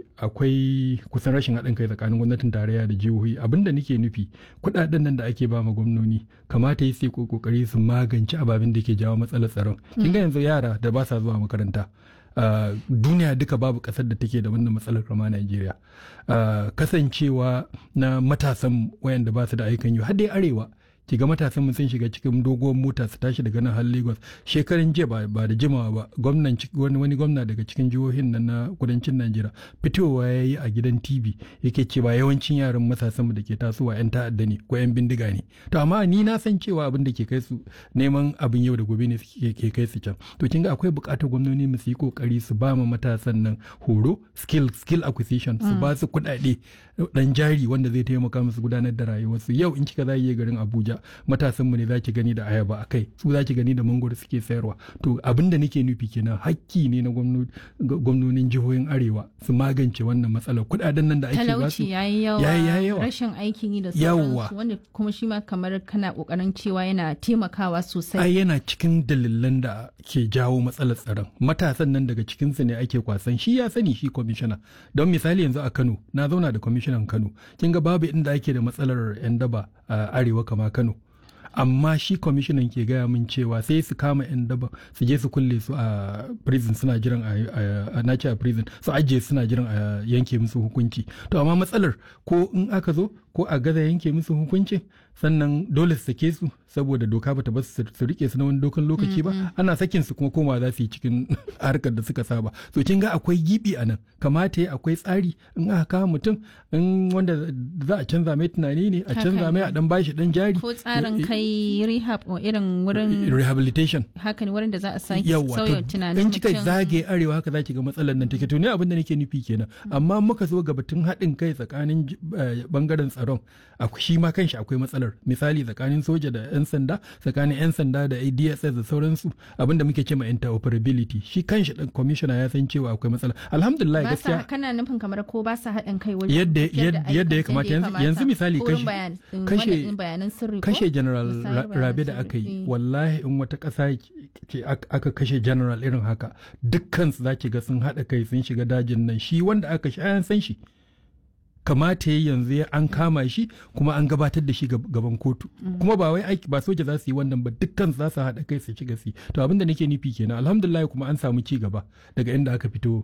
akwai kusan rashin haɗin kai tsakanin gwamnatin tarayya da jihohi abin da nake nufi kuɗaɗen nan da ake ba ma gwamnoni kamata yi sai kokari su magance ababen da ke jawo matsalar tsaron kin ga yanzu yara da ba sa zuwa makaranta Uh, duniya duka babu kasar da take da wannan matsalar kama Najeriya. Uh, kasancewa na matasan wayanda ba su da aikan yi har dai arewa ki ga matasan mun sun shiga cikin doguwar mota su tashi daga nan har Lagos shekaran jiya ba, da jimawa ba gwamnan wani, wani gwamna daga cikin jihohin nan na kudancin Najeriya fitowa ya yi a gidan TV yake cewa yawancin yaran matasan mu da ke tasowa yan ta'adda ne ko yan bindiga ne to amma ni na san cewa abin da ke kai su neman abin yau da gobe ne ke kai su can to kin ga akwai buƙatar gwamnati mu su yi kokari su ba ma matasan nan horo skill skill acquisition su ba su kuɗaɗe dan jari wanda zai taimaka musu gudanar da rayuwarsu yau in kika za garin Abuja matasan mu ne za ki gani da ayaba a kai su za ki gani da mangoro suke sayarwa to abin da nake nufi kenan hakki ne na gwamnonin jihohin arewa su magance wannan matsalar kudaden nan da ake ba su talauci yayi yawa rashin aikin yi da sauransu wanda kuma shi ma kamar kana kokarin cewa yana taimakawa sosai ai yana cikin dalilan da ke jawo matsalar tsaron matasan nan daga cikin su ne ake kwasan shi ya sani shi kwamishina don misali yanzu a Kano na zauna da kwamishinan Kano kin ga babu inda ake da matsalar yan daba a arewa kama Kano amma shi kwamishinan ke gaya min cewa sai su kama 'yan daba su je su kulle su a prison suna jiran a nace a prison su ajiye suna jiran a yanke musu hukunci to amma matsalar ko in aka zo ko a gaza yanke musu hukunci sannan dole su sake su saboda doka bata ba su rike su na wani dokan lokaci ba ana sakin su kuma koma za su yi cikin harkar da suka saba so kin ga akwai gibi a nan kamata akwai tsari in aka kawo mutum in wanda za a canza mai tunani ne a canza mai a dan bashi dan jari ko tsarin kai rehab o irin wurin rehabilitation haka ne wurin da za a sake sauya tunanin in kika zage arewa haka zaki ga matsalar nan take to ne abin da nake nufi kenan amma muka zo ga batun haɗin kai tsakanin bangaren tsaron shi ma kanshi akwai matsalar misali tsakanin soja da 'yan sanda tsakanin 'yan sanda da adss da sauransu abinda muke ce ma interoperability shi kanshi dan commissioner ya san cewa akwai matsala alhamdulillah gaskiya kana nufin kamar ko ba sa haɗin kai wajen yadda yadda ya kamata yanzu misali kashe sirri kashe general rabe da aka yi wallahi in wata ƙasa ce aka kashe general irin haka dukkan su zaki ga sun haɗa kai sun shiga dajin nan shi wanda aka shi an san shi kamata ya yanzu an kama shi kuma an gabatar da shi gaban kotu kuma ba wai aiki ba soja za su yi wannan ba dukkan za su haɗa kai su ci gasi to abin da nake nufi kenan alhamdulillah kuma an samu ci gaba daga inda aka fito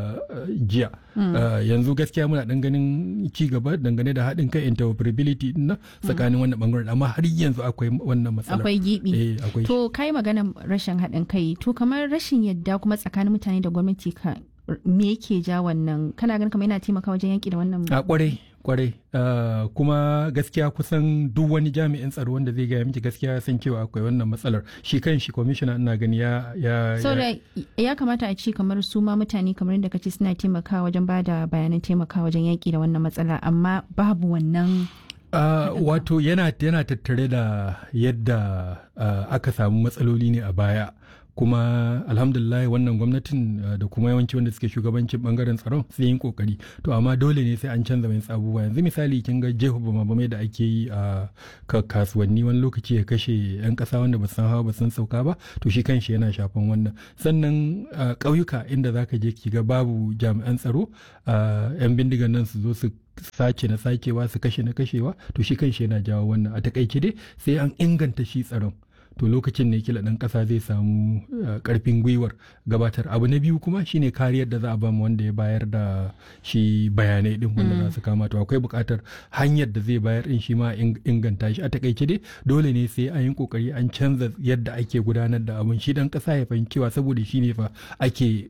jiya yanzu gaskiya muna dan ganin ci gaba dangane da haɗin kai interoperability na tsakanin wannan bangaren amma har yanzu akwai wannan matsala akwai gibi to kai magana rashin haɗin kai to kamar rashin yadda kuma tsakanin mutane da gwamnati ka me yake ja wannan kana ganin kamar yana taimaka wajen yaƙi da wannan a kwarai kwarai uh, kuma gaskiya kusan duk wani jami'in tsaro wanda zai gaya miki gaskiya san cewa akwai wannan matsalar shi kan shi kwamishina ina gani ya ya so ya, ya kamata a ce kamar su ma mutane kamar yadda kace suna taimakawa wajen ba da bayanan taimakawa wajen yaƙi da wannan matsala amma babu wannan Uh, wato yana, yana tattare da yadda uh, aka samu matsaloli ne a baya kuma alhamdulillah wannan gwamnatin uh, da kuma yawanci wanda suke shugabancin bangaren tsaron sun yi kokari to amma dole ne sai an canza mai abubuwa yanzu misali kin ga jehu bama da ake yi a kasuwanni wani lokaci ya kashe yan kasa wanda ba san hawa ba san sauka ba to shi kanshi yana shafan wannan sannan ƙauyuka inda zaka je ki ga babu jami'an tsaro yan bindigan nan su zo su sace na sakewa su kashe na kashewa to shi kanshi yana jawo wannan a takaice dai sai an inganta shi tsaron to lokacin ne kila ɗan ƙasa zai samu ƙarfin gwiwar gabatar abu na biyu kuma shine kariyar da za a bamu wanda ya bayar da shi bayanai din wanda za su kama to akwai buƙatar hanyar da zai bayar din shi ma inganta shi a takaice dai dole ne sai an yi kokari an canza yadda ake gudanar da abun shi dan ƙasa ya fahimci cewa saboda shi ne fa ake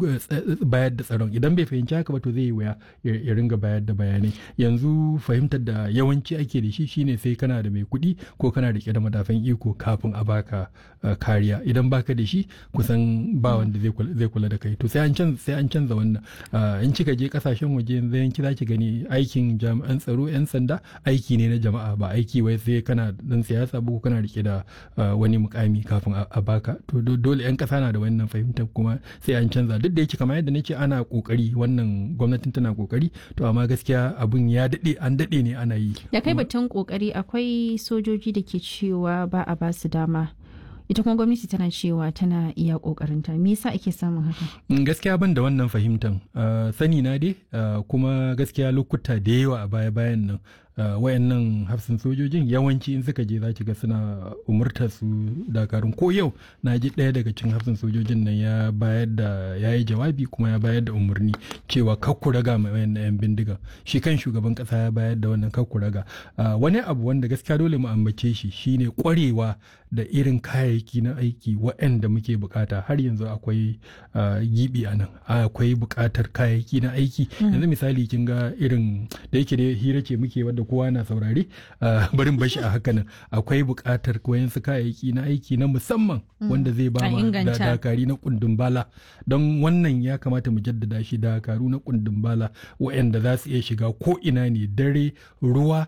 bayar da tsaron idan bai fahimci haka ba to zai yi wuya ya ringa bayar da bayanai yanzu fahimtar da yawanci ake da shi shine sai kana da mai kuɗi ko kana rike da madafan iko kafin a baka uh, kariya idan baka da shi kusan ba wanda zai kula da kai to sai an canza sai an canza wannan uh, in kika je kasashen waje yanzu yanki zaki gani aikin jami'an tsaro yan sanda aiki ne na jama'a ba aiki wai sai kana dan siyasa ba ko kana rike da uh, wani mukami kafin a baka to dole yan kasa na da wannan fahimtar kuma sai an canza duk da yake kamar yadda nake ana kokari wannan gwamnatin tana kokari to amma gaskiya abun ya dade an dade ne ana yi da kai batun kokari akwai sojoji da ke cewa ba a ba su dama ita kuma gwamnati tana cewa tana iya kokarinta me yasa ake samun haka gaskiya ban da wannan fahimtan sani na dai kuma gaskiya lokuta da yawa a baya bayan nan wayannan hafsin sojojin yawanci in suka je za ki ga suna umurtar su dakarun ko yau na ji ɗaya daga cikin hafsin sojojin nan ya bayar da ya yi jawabi kuma ya bayar da umarni cewa kakku raga mai wayannan yan bindiga shi kan shugaban kasa ya bayar da wannan kakku raga wani abu wanda gaskiya dole mu ambace shi shine kwarewa da irin kayayyaki na aiki waɗanda muke bukata har yanzu akwai gibi a nan akwai bukatar kayayyaki na aiki yanzu misali kin ga irin da yake da hira ce muke wadda kowa na saurare barin bashi a haka nan akwai bukatar koyan su kayayyaki na aiki na musamman wanda zai ba ma dakari na kundin bala don wannan ya kamata mu jaddada shi dakaru na kundin bala waɗanda za su iya shiga ko ina ne dare ruwa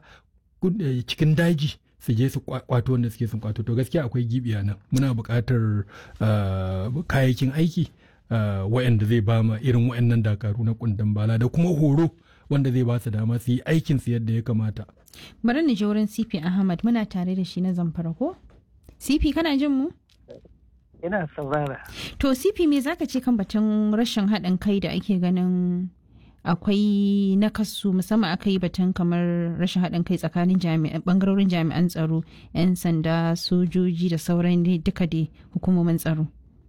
cikin daji su je su kwato wanda suke sun kwato to gaskiya akwai gibi a nan muna buƙatar kayayyakin aiki wa'anda zai ba ma irin wa'annan dakaru na kundin bala da kuma horo wanda zai ba su dama su yi aikin su yadda ya kamata bari ni je wurin CP Ahmad muna tare da shi na zamfara ko CP kana jin mu ina saurara to CP me zaka ce kan batun rashin haɗin kai da ake ganin akwai nakasu musamman aka yi batun kamar rashin haɗin kai tsakanin bangarorin jami'an tsaro 'yan sanda sojoji da sauran duka dai hukumomin tsaro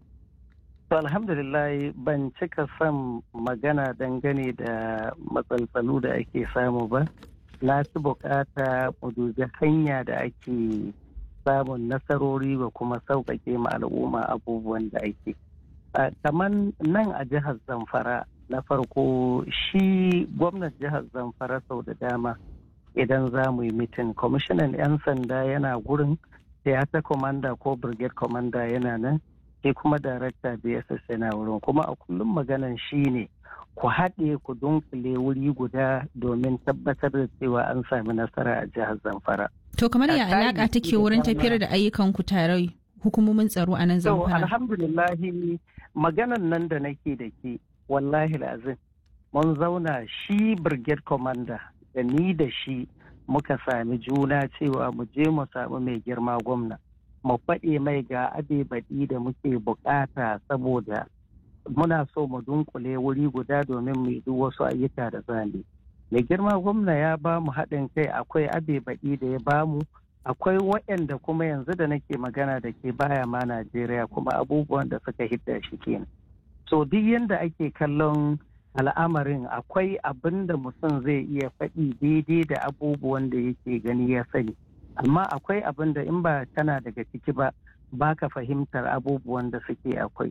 to alhamdulillah ban cika son magana dangane da matsaltsalu da ake samu ba na fi bukata mu dubi hanya da ake samun nasarori ga kuma sauƙaƙe ma al'umma abubuwan da ake kamar nan a jihar zamfara na farko shi gwamnan jihar zamfara sau da dama idan za mu yi mitin kwamishinan 'yan sanda yana gurin theater commander ko brigade commander yana nan sai kuma darakta bss yana wurin kuma a kullum maganan shi ne ku haɗe ku dunkule wuri guda domin tabbatar da cewa an sami nasara a jihar zamfara to kamar ya alaƙa take wurin tafiyar da ayyukan ku tare hukumomin tsaro a nan zamfara alhamdulillahi maganan nan da nake da ke wallahi lazim mun zauna shi brigade commander da ni da shi muka sami juna cewa mu je mu samu mai girma gwamna mu faɗe mai ga abe baɗi da muke bukata saboda muna so mu dunkule wuri guda domin mu duk wasu ayyuka da zane mai girma gwamna ya ba mu haɗin kai akwai abe baɗi da ya ba mu akwai waɗanda kuma yanzu da nake magana da ke baya ma najeriya kuma abubuwan da suka hidda shi kenan so duk yadda ake kallon al'amarin akwai abin da mutum zai iya faɗi daidai da abubuwan da yake gani ya sani amma akwai abin da in ba tana daga ciki ba ba ka fahimtar abubuwan da suke akwai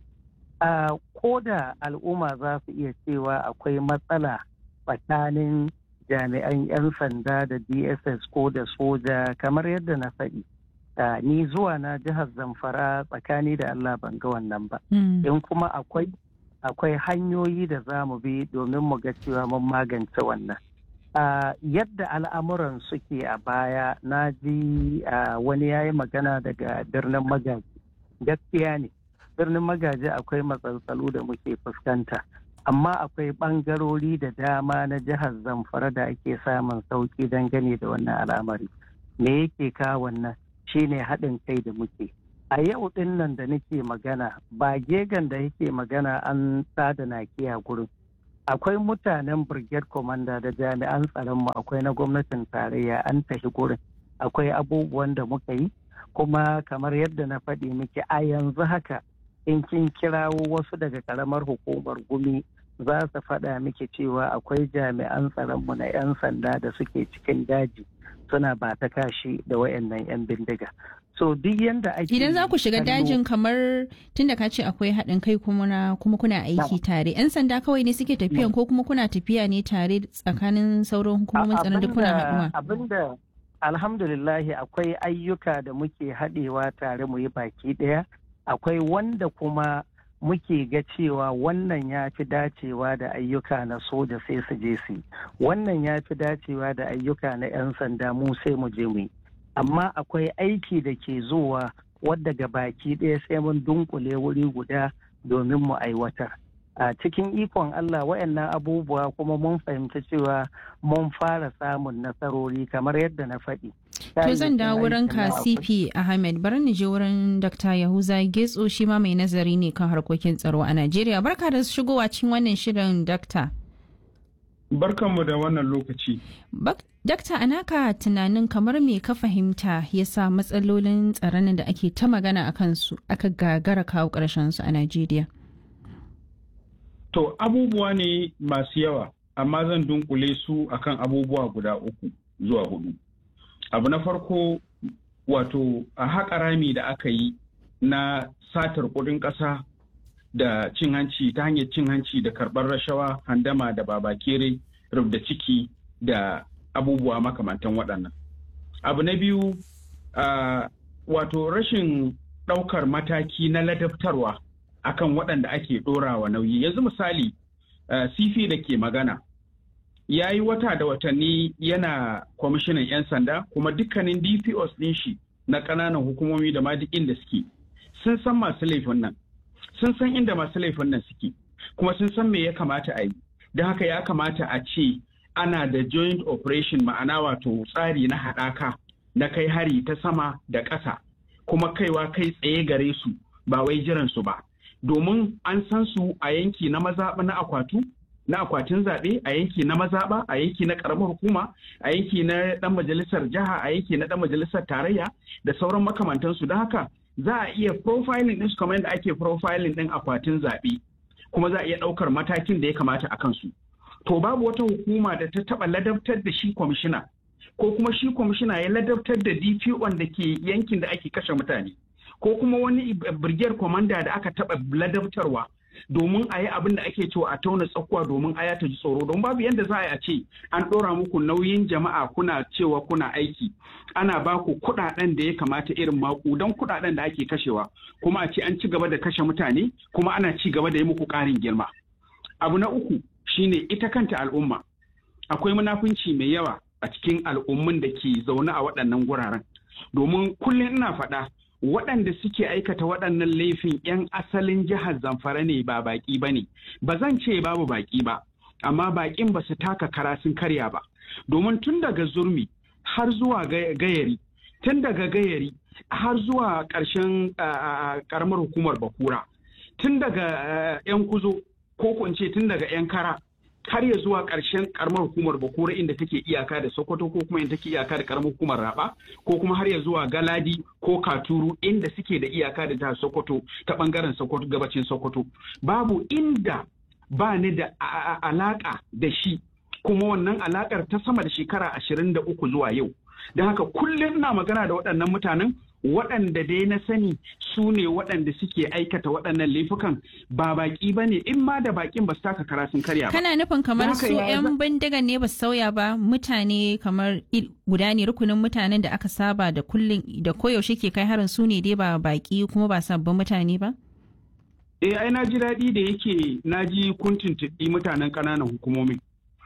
ko da al'umma za su iya cewa akwai matsala tsakanin jami'an 'yan sanda da dss ko da soja kamar yadda na faɗi ni zuwa na jihar zamfara tsakani da allah ban ga wannan ba in kuma akwai akwai hanyoyi da za mu bi domin mu ga cewa mun magance wannan uh, yadda al'amuran suke a baya na ji uh, wani ya yi magana daga birnin magaji gaskiya ne birnin magaji akwai matsaltsalu da muke fuskanta amma akwai ɓangarori da dama na jihar zamfara da ake samun sauƙi dangane da wannan al'amari me yake kawo wannan shine haɗin kai da muke a yau ɗin nan da nake magana ba gegan da yake magana an sada nakiya gurin akwai mutanen brigade commander da jami'an tsaronmu akwai na gwamnatin tarayya an tafi gurin akwai abubuwan da muka yi kuma kamar yadda na faɗi miki a yanzu haka in kin kirawo wasu daga karamar hukumar gumi za su faɗa miki cewa akwai jami'an tsaronmu na 'yan sanda da suke cikin daji suna ba ta kashi da wayannan 'yan bindiga so duk yanda ake idan za ku shiga dajin kamar tunda ka ce akwai haɗin kai kuma kuma kuna aiki tare 'yan sanda kawai ne suke tafiyan ko kuma kuna tafiya ne tare tsakanin sauran hukumomin tsaron da kuna haɗuwa abinda alhamdulillahi akwai ayyuka da muke haɗewa tare mu yi baki ɗaya akwai wanda kuma muke ga cewa wannan ya fi dacewa da ayyuka na soja sai su je su wannan ya fi dacewa da ayyuka na 'yan sanda mu sai mu je mu yi amma akwai aiki da ke zuwa wadda ga baki ɗaya sai mun dunkule wuri guda domin mu aiwatar a cikin ikon Allah wayannan abubuwa kuma mun fahimci cewa mun fara samun nasarori kamar yadda na faɗi. To zan dawo wurin ka CP Ahmed bari ni je wurin Dr. Yahuza Getso shi ma mai nazari ne kan harkokin tsaro a Najeriya. Barka da shigowa cikin wannan shirin Dr. Barkanmu da wannan lokaci. Dakta anaka tunanin kamar me ka fahimta ya sa matsalolin tsaron da ake ta magana a kansu aka gagara kawo su a Najeriya. To abubuwa ne masu yawa, amma zan dunkule su akan abubuwa guda uku zuwa hudu. Abu na farko wato a haƙa rami da aka yi na satar kuɗin ƙasa da cin hanci ta hanyar cin hanci da karɓar rashawa handama da babakere rubda ciki da abubuwa makamantan waɗannan. Abu na biyu uh, wato rashin ɗaukar mataki na ladabtarwa akan waɗanda ake ɗorawa nauyi. Yanzu misali uh, sifi da ke magana ya yi wata da watanni yana kwamishinan 'yan sanda kuma dukkanin DPOs ɗin shi na ƙananan hukumomi da ma duk inda suke sun san masu laifin nan. Sun san inda masu laifin nan suke kuma sun san me ya kamata a yi. Don haka ya kamata a ce ana da joint operation ma'ana wato tsari na haɗaka na kai hari ta sama da ƙasa kuma kaiwa kai tsaye gare su ba wai jiran su ba domin an san su a yanki na mazaɓa na akwatu na akwatin zaɓe a yanki na mazaɓa a yanki na ƙaramar hukuma a yanki na ɗan majalisar jiha a yanki na ɗan majalisar tarayya da sauran makamantansu don haka za a iya profiling ɗin su kamar yadda ake profiling ɗin akwatin zaɓe kuma za a iya ɗaukar matakin da ya kamata a kansu. to babu wata hukuma da ta taba ladabtar da shi kwamishina ko kuma shi kwamishina ya ladabtar da DPO da ke yankin da ake kashe mutane ko kuma wani brigade commander da aka taba ladabtarwa domin a yi abin da ake cewa a tauna tsakuwa domin aya ta ji tsoro don babu yadda za a ce an ɗora muku nauyin jama'a kuna cewa kuna aiki ana ba ku kuɗaɗen da ya kamata irin maƙudan kuɗaɗen da ake kashewa kuma a ce an ci gaba da kashe mutane kuma ana ci gaba da yi muku ƙarin girma abu na uku shine ita kanta al'umma akwai munafunci mai yawa a cikin al'ummun da ke zaune a waɗannan guraren domin kullum ina faɗa waɗanda suke aikata waɗannan laifin 'yan asalin jihar zamfara ne ba baƙi ba ne ba zan ce babu baƙi ba amma baƙin ba su taka kara sun karya ba domin tun daga zurmi har zuwa gayari tun daga gayari har zuwa ƙarshen ƙaramar hukumar bakura tun daga 'yan kuzo ko ko ce tun daga 'yan kara har ya zuwa ƙarshen karamar hukumar bakura inda take iyaka da sokoto ko kuma inda take iyaka da karamar hukumar raba ko kuma har ya zuwa galadi ko katuru inda suke da iyaka da jihar sokoto ta bangaren sokoto gabacin sokoto babu inda ba ni da alaka da shi kuma wannan alakar ta sama da shekara ashirin da uku zuwa yau don haka kullum na magana da waɗannan mutanen waɗanda dai na sani su ne waɗanda suke aikata waɗannan laifukan ba baƙi ba ne in ma da baƙin ba su taka kara sun karya ba. Kana nufin kamar su 'yan bindigan ne ba su sauya ba mutane kamar guda ne rukunin mutanen da aka saba da kullum da koyaushe ke kai harin su ne dai ba baƙi kuma ba sabbin mutane ba? Eh ai na ji daɗi da yake na ji kun tuntuɓi mutanen ƙananan hukumomi.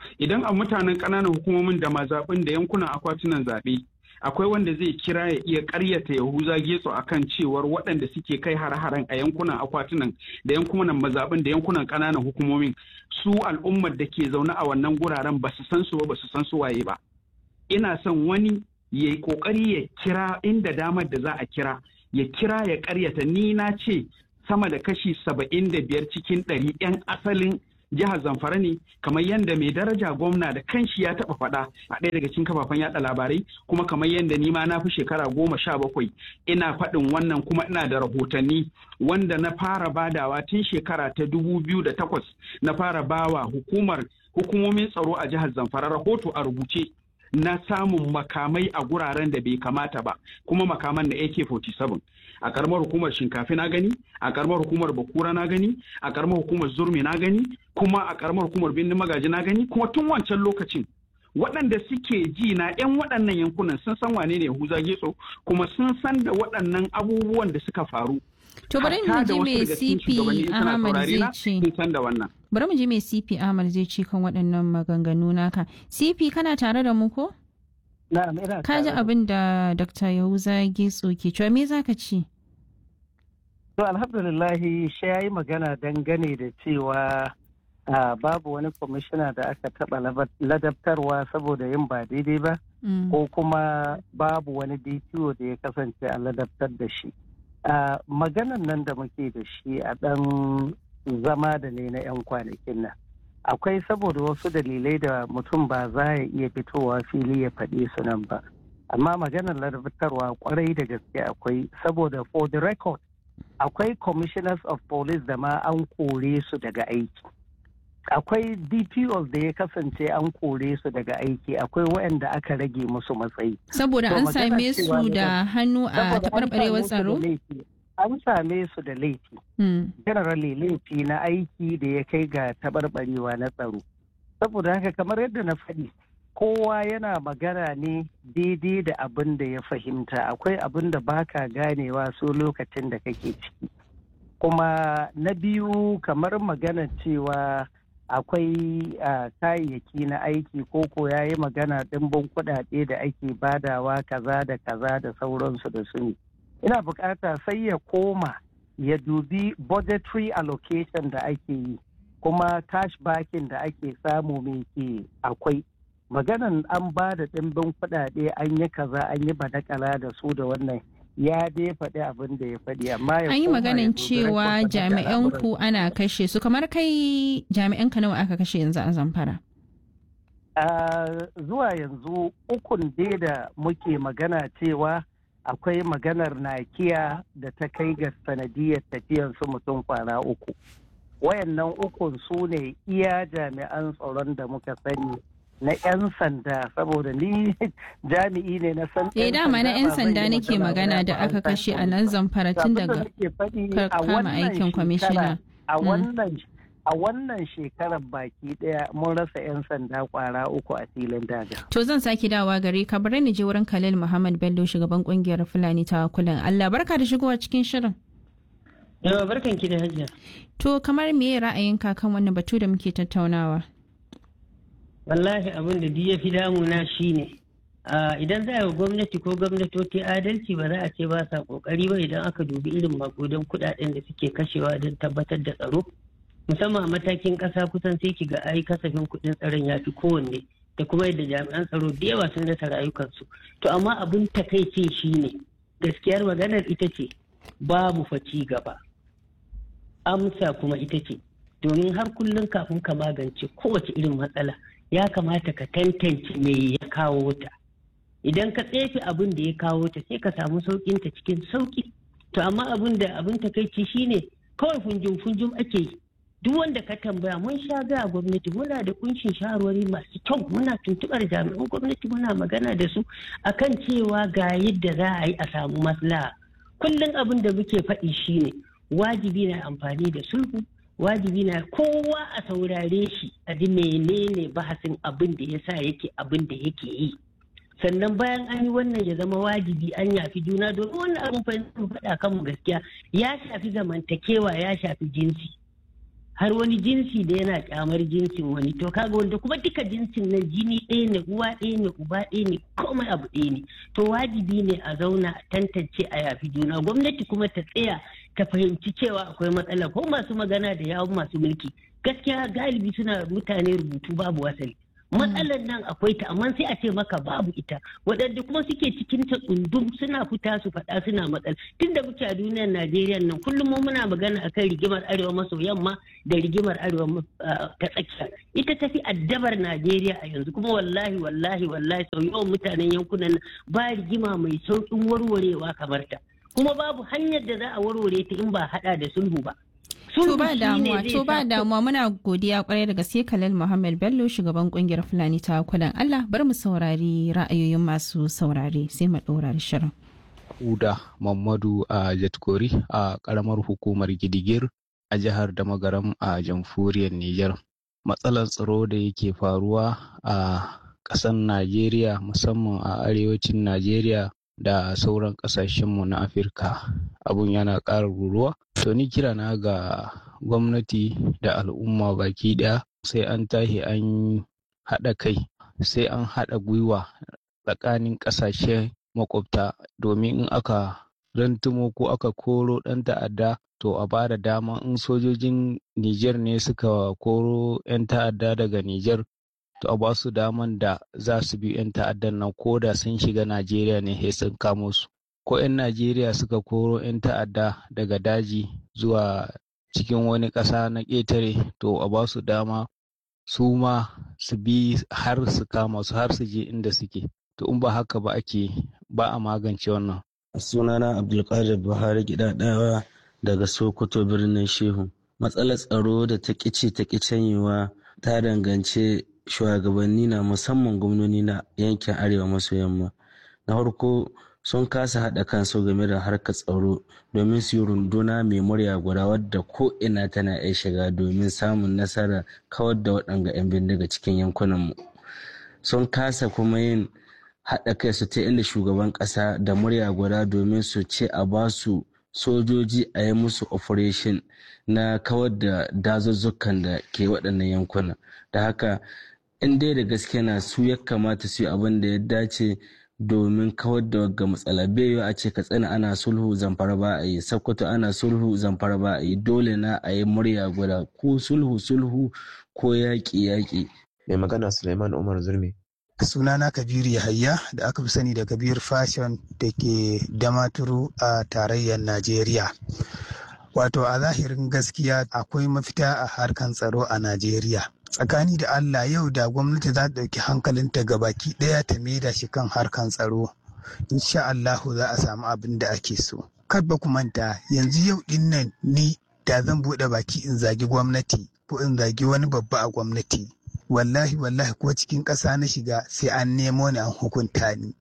idan a mutanen ƙananan hukumomin da mazaɓin da yankunan akwatunan zaɓe akwai wanda zai kira ya iya ƙaryata yahuza getso akan cewar waɗanda suke kai har-haren a yankunan akwatunan da yankunan mazaɓin da yankunan ƙananan hukumomin su al'ummar da ke zaune a wannan guraren ba su san su ba ba su san su waye ba ina son wani ya yi ƙoƙari ya kira inda damar da za a kira ya kira ya ƙaryata ni na ce sama da kashi saba'in da biyar cikin ɗari 'yan asalin jihar zamfara ne kamar yadda mai daraja gwamna da kanshi ya taɓa faɗa a ɗaya daga cikin kafafen yaɗa labarai kuma kamar yadda ni ma na fi shekara goma sha bakwai ina faɗin wannan kuma ina da rahotanni wanda na fara badawa tun shekara ta dubu biyu da takwas na fara bawa hukumar hukumomin tsaro a jihar zamfara rahoto a rubuce na samun makamai a guraren da bai kamata ba kuma makaman na AK-47 a karamar hukumar shinkafi na gani a karamar hukumar bakura na gani a karamar hukumar zurmi na gani kuma a karamar hukumar bindin magaji na gani kuma tun wancan lokacin waɗanda suke ji na 'yan waɗannan yankunan sun san wane ne Yahuza Getso kuma sun san da waɗannan abubuwan da suka faru To bari mu ji me CP Ahmad zai ce. Bari mu ji me CP Ahmad zai ce kan waɗannan maganganu naka. CP kana tare da mu ko? Na'am ina Ka ji abin da Dr. Yahuza Getso ke cewa me zaka ce? To alhamdulillahi shi ya yi magana dangane da cewa babu wani kwamishina da aka taɓa ladabtarwa saboda yin ba daidai ba ko kuma babu wani DPO da ya kasance a ladabtar da shi. Uh, maganan nan da muke da shi a ɗan zama da ne na 'yan kwanakin nan akwai saboda wasu dalilai da mutum ba za ya iya fitowa fili ya faɗi su nan ba amma maganar larabatarwa kwarai da gaske akwai saboda for the record akwai commissioners of police da ma an kore su daga aiki akwai dpos da ya kasance an kore su daga aiki akwai waɗanda aka rage musu matsayi saboda an same su da hannu a taɓarɓarewar tsaro an same su da laifi generally laifi na aiki da ya kai ga taɓarɓarewa na tsaro saboda haka kamar yadda na faɗi kowa yana magana ne daidai da abin da ya fahimta akwai abin da baka ganewa so lokacin da kake ciki kuma na biyu kamar magana cewa akwai kayayyaki na aiki ko ko ya yi magana ɗimbin kuɗaɗe da ake badawa kaza da kaza da sauransu da su ne ina bukata sai ya koma ya dubi budgetary allocation da ake yi kuma cash backing da ake samu mai ke akwai maganan an ba da ɗimbin kuɗaɗe an yi kaza an yi badakala da su da wannan ya dai faɗi abin da ya faɗi amma ya an yi maganin cewa jami'an ku ana kashe su kamar kai jami'an ka nawa aka kashe yanzu a zamfara zuwa yanzu ukun dai da muke magana cewa akwai maganar nakiya da ta kai ga sanadiyar tafiyar su mutum kwana uku wayannan ukun su ne iya jami'an tsaron da muka sani na 'yan sanda saboda ni jami'i ne na san eh dama na 'yan sanda nake magana da aka kashe a nan zamfara tun daga kama aikin kwamishina a wannan a wannan shekarar baki daya mun rasa 'yan sanda kwara uku a filin daga. To zan sake dawa gare ka bari ni je wurin Khalil Muhammad Bello shugaban kungiyar Fulani ta kulan Allah barka da shigowa cikin shirin. Yawa barkan ki da hajiya. To kamar me ra'ayinka kan wannan batu da muke tattaunawa? Wallahi abin da duk ya fi damuna shine idan za a yi gwamnati ko gwamnatoci adalci ba za a ce ba sa kokari ba idan aka dubi irin makudan kudaden da suke kashewa don tabbatar da tsaro. musamman a matakin ƙasa kusan sai ki ga ai kasafin kuɗin tsaron ya fi kowanne da kuma yadda jami'an tsaro da yawa sun rasa rayukansu to amma abin takaice shine gaskiyar maganar ita ce babu faci gaba amsa kuma ita ce domin har kullum kafin ka magance kowace irin matsala ya kamata ka tantance me ya kawo ta idan ka tsefe abin da ya kawo ta sai ka samu sauƙinta cikin sauƙi to amma abin da abin takaici shine kawai funjum funjum ake yi duk wanda ka tambaya mun sha gaya gwamnati muna da kunshin shawarwari masu kyau muna tuntubar jami'an gwamnati muna magana da su akan cewa ga yadda za a yi a samu maslaha kullum abin da muke faɗi shine wajibi na amfani da sulhu wajibi na kowa a saurare shi a ji menene bahasin abin da ya sa yake abin da yake yi sannan bayan an yi wannan ya zama wajibi an yafi juna domin wannan abin faɗa kanmu gaskiya ya shafi zamantakewa ya shafi jinsi har wani jinsi da yana kyamar jinsin wani to kaga wanda kuma duka jinsin na jini ɗaya ne uwa ɗaya ne uba ɗaya ne komai abu ɗaya ne to wajibi ne a zauna a tantance a yafi juna gwamnati kuma ta tsaya ta fahimci cewa akwai matsala ko masu magana da yawun masu mulki gaskiya galibi suna mutane rubutu babu wasali matsalar nan akwai ta amma sai a ce maka babu ita waɗanda kuma suke cikin ta tsundum suna fita su faɗa suna matsala tun da muke a duniyar najeriya nan kullum mu muna magana akan rigimar arewa maso yamma da rigimar arewa ta tsakiya ita tafi addabar najeriya a yanzu kuma wallahi wallahi wallahi sau yawan mutanen yankunan ba rigima mai sauƙin warwarewa kamar ta kuma babu hanyar da za a warware ta in ba haɗa da sulhu ba To ba damuwa, to ba damuwa muna godiya kwarai da gaske Kalal Muhammad Bello shugaban kungiyar Fulani ta kudan Allah bar mu saurari ra'ayoyin masu saurare sai mu ɗora shirin. Uda Mamadu a Jatkori a karamar hukumar Gidigir a jihar Damagaram a jamhuriyar Nijar. Matsalar tsaro da yake faruwa a ƙasar Najeriya musamman a arewacin Najeriya da sauran ƙasashenmu na Afirka abun yana ƙara ruruwa. To ni kira na ga gwamnati da al'umma baki ɗaya sai an tahi an haɗa kai sai an haɗa gwiwa tsakanin ƙasashe makwabta domin in aka rantumo ko aka koro ɗan ta'adda to a ba da dama in sojojin Nijar ne suka koro 'yan ta'adda daga Nijar to a ba su daman da za su bi 'yan ta'addan nan ko da sun shiga Najeriya ne sai sun kamo su. Ko 'yan Najeriya suka koro 'yan ta'adda daga daji zuwa cikin wani ƙasa na ƙetare to a ba su dama su ma su bi har su kama su har su je inda suke. To in ba haka ba ake ba a magance wannan. Sunana Abdulkadir Buhari Gidadawa daga Sokoto birnin Shehu. Matsalar tsaro da ta ƙice ta ƙi canyewa ta dangance shugabanni na musamman gwamnoni na yankin arewa maso yamma na farko sun kasa haɗa kansu game da harkar tsaro domin su yi runduna mai murya guda wadda ko ina tana iya shiga domin samun nasara kawar da waɗanga 'yan bindiga cikin yankunanmu sun kasa kuma yin haɗa kai su ta inda shugaban ƙasa da murya guda domin su ce a ba su sojoji a yi musu operation na kawar da dazuzzukan da ke waɗannan yankuna da haka in dai da gaske na su ya kamata su yi abin da ya dace domin kawar da wagga matsala bai a ce ka tsina ana sulhu zamfara ba a yi sakkwato ana sulhu zamfara ba a yi dole na a yi murya guda ko sulhu sulhu ko yaƙi yaƙi. mai magana suleiman umar zurmi sunana kabiru yahaya da aka fi sani da kabir fashion da ke damaturu a tarayyar najeriya wato a zahirin gaskiya akwai mafita a harkan tsaro a najeriya tsakani da allah yau da gwamnati za ta ɗauki hankalinta ga baki ɗaya ta maida shi kan harkan tsaro insha allahu za a samu abin da ake so kar ba ku manta yanzu yau ɗin nan ni da zan buɗe baki in zagi gwamnati ko in zagi wani babba a gwamnati wallahi wallahi ko cikin ƙasa na shiga sai an nemo ni an hukunta ni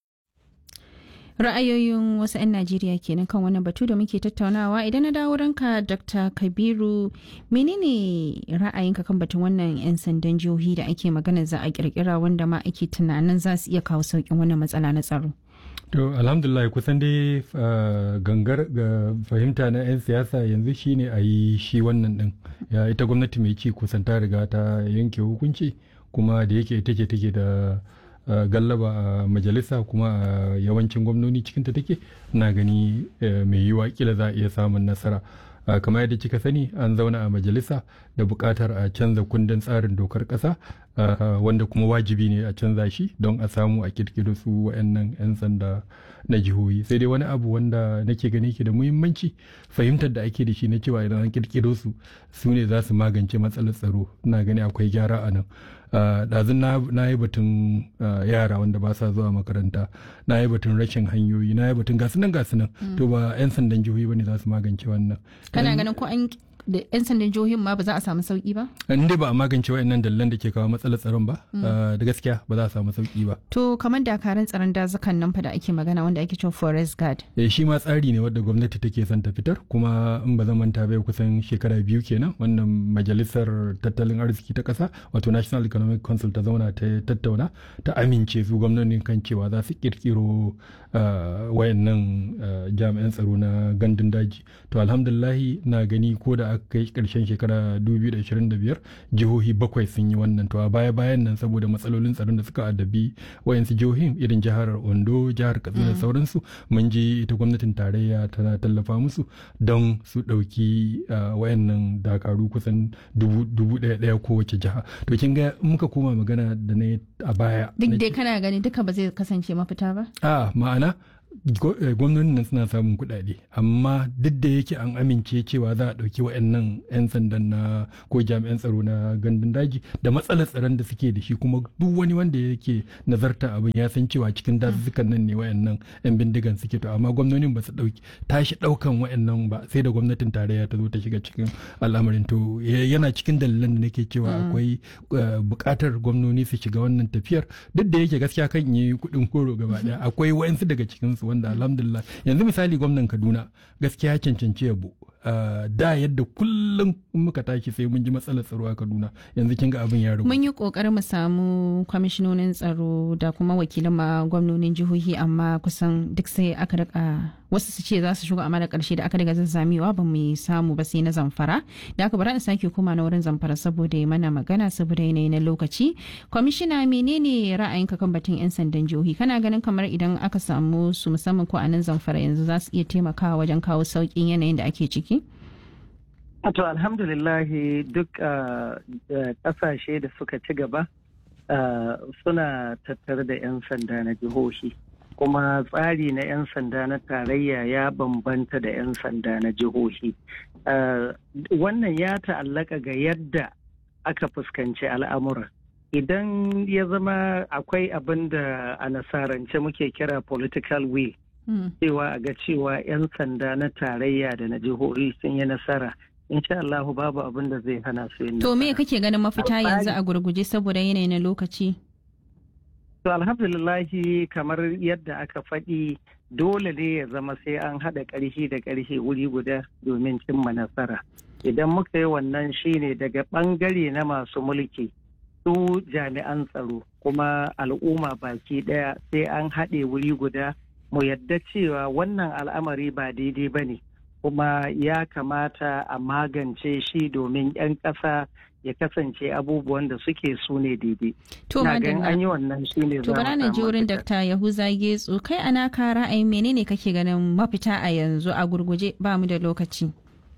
ra'ayoyin wasu 'yan najeriya kenan kan wannan batu da muke tattaunawa idan na dawo ranka dr kabiru menene ra'ayinka kan batun wannan 'yan sandan jihohi da ake magana za a kirkira wanda ma ake tunanin za su iya kawo sauƙin wannan matsala na tsaro to alhamdulillah kusan dai gangar ga fahimta na 'yan siyasa yanzu shine a yi shi wannan din ya ita gwamnati mai ci kusan ta riga ta yanke hukunci kuma da yake ita ce take da Uh, gallaba a uh, majalisa kuma a uh, yawancin gwamnoni cikinta take na gani mai yiwa kila za a iya samun nasara kamar yadda kika sani an zauna a majalisa da buƙatar a canza kundin tsarin dokar ƙasa wanda kuma wajibi ne a canza shi don a samu a kirkiro su wa'annan 'yan sanda na jihohi sai dai wani abu wanda nake gani ke da muhimmanci fahimtar da ake da shi na cewa idan an kirkiro su su ne za su magance matsalar tsaro na gani akwai gyara a nan ɗazun na yi batun yara wanda ba sa zuwa makaranta na yi batun rashin hanyoyi na yi batun gasu nan gasu nan to ba 'yan sandan jihohi ba ne za su magance wannan kana ganin ko an da 'yan sandan jihohin ma ba za a samu sauki ba? in dai ba a magance wa'annan dalilan da ke kawo matsalar tsaron ba da gaskiya ba za a samu sauki ba to kamar dakarun tsaron dazukan nan fa da ake magana wanda ake cewa forest guard eh shi ma tsari ne wadda gwamnati take son ta fitar kuma in ba zan manta bai kusan shekara biyu kenan wannan majalisar tattalin arziki ta kasa wato national economic council ta zauna ta tattauna ta amince su gwamnonin kan cewa za su kirkiro wayannan jami'an tsaro na gandun daji to alhamdulillahi na gani ko da aka kai karshen shekara 2025 jihohi bakwai sun yi wannan to a baya bayan nan saboda matsalolin tsaron da suka addabi wayansu jihohin irin jihar ondo jihar katsina da sauransu mun ji ita gwamnatin tarayya tana tallafa musu don su ɗauki wayannan dakaru kusan dubu ɗaya ɗaya kowace jiha to kin ga muka koma magana da na a baya duk dai kana gani duka ba zai kasance mafita ba a ma'ana gwamnonin nan suna samun kuɗaɗe amma duk da yake an amince cewa za a ɗauki wa'annan 'yan sandan na ko jami'an tsaro na gandun daji da matsalar tsaron da suke da shi kuma duk wani wanda yake nazarta abin ya san cewa cikin dazuzzukan nan ne wa'annan 'yan bindigan suke to amma gwamnonin ba su ɗauki tashi ɗaukan wa'annan ba sai da gwamnatin tarayya ta zo ta shiga cikin al'amarin to yana cikin dalilan da nake cewa akwai buƙatar gwamnoni su shiga wannan tafiyar duk da yake gaskiya kan yi kuɗin koro gaba ɗaya akwai wa'ansu daga cikinsu wanda alhamdulillah yanzu misali gwamnan kaduna gaskiya cancanci yabo da yadda kullum muka tashi sai mun ji matsalar tsaro a kaduna yanzu kin ga abin ya rubu mun yi kokarin mu samu kwamishinonin tsaro da kuma wakilan ma gwamnonin jihohi amma kusan duk sai aka rika wasu su ce za su shigo amma da karshe da aka daga zazzamewa ba mu samu ba sai na zamfara da aka bara in sake koma na wurin zamfara saboda ya mana magana saboda yanayi na lokaci kwamishina menene ra'ayinka kan batun yan sandan jihohi kana ganin kamar idan aka samu su musamman ko a nan zamfara yanzu za su iya taimakawa wajen kawo sauƙin yanayin da ake ciki To alhamdulillahi duk ƙasashe da suka ci gaba suna tattare da 'yan sanda na jihohi. Kuma tsari na 'yan sanda na tarayya ya bambanta da 'yan sanda na jihohi. Wannan ya ta'allaka ga yadda aka fuskanci al'amura. Idan ya zama akwai abin da a nasarance muke kira political will. Cewa a ga cewa 'yan sanda na tarayya da na jihohi sun yi nasara. insha Allah babu abin da zai hana su yin To me kake ganin mafita yanzu a gurguje saboda yanayi na lokaci? To alhamdulillahi kamar yadda aka faɗi dole ne ya zama sai an haɗa ƙarfi da ƙarfi wuri guda domin cimma nasara. Idan muka yi wannan shine daga ɓangare na masu mulki su jami'an tsaro kuma al'umma baki ɗaya sai an haɗe wuri guda mu yadda cewa wannan al'amari ba daidai ba ne. kuma ya kamata a magance shi domin 'yan ƙasa ya kasance abubuwan da suke su ne daidai. To an yi wannan shi ne To bara na ji wurin Dr. Yahuza Getsu kai ana ka ra'ayin menene kake ganin mafita a yanzu a gurguje ba mu da lokaci.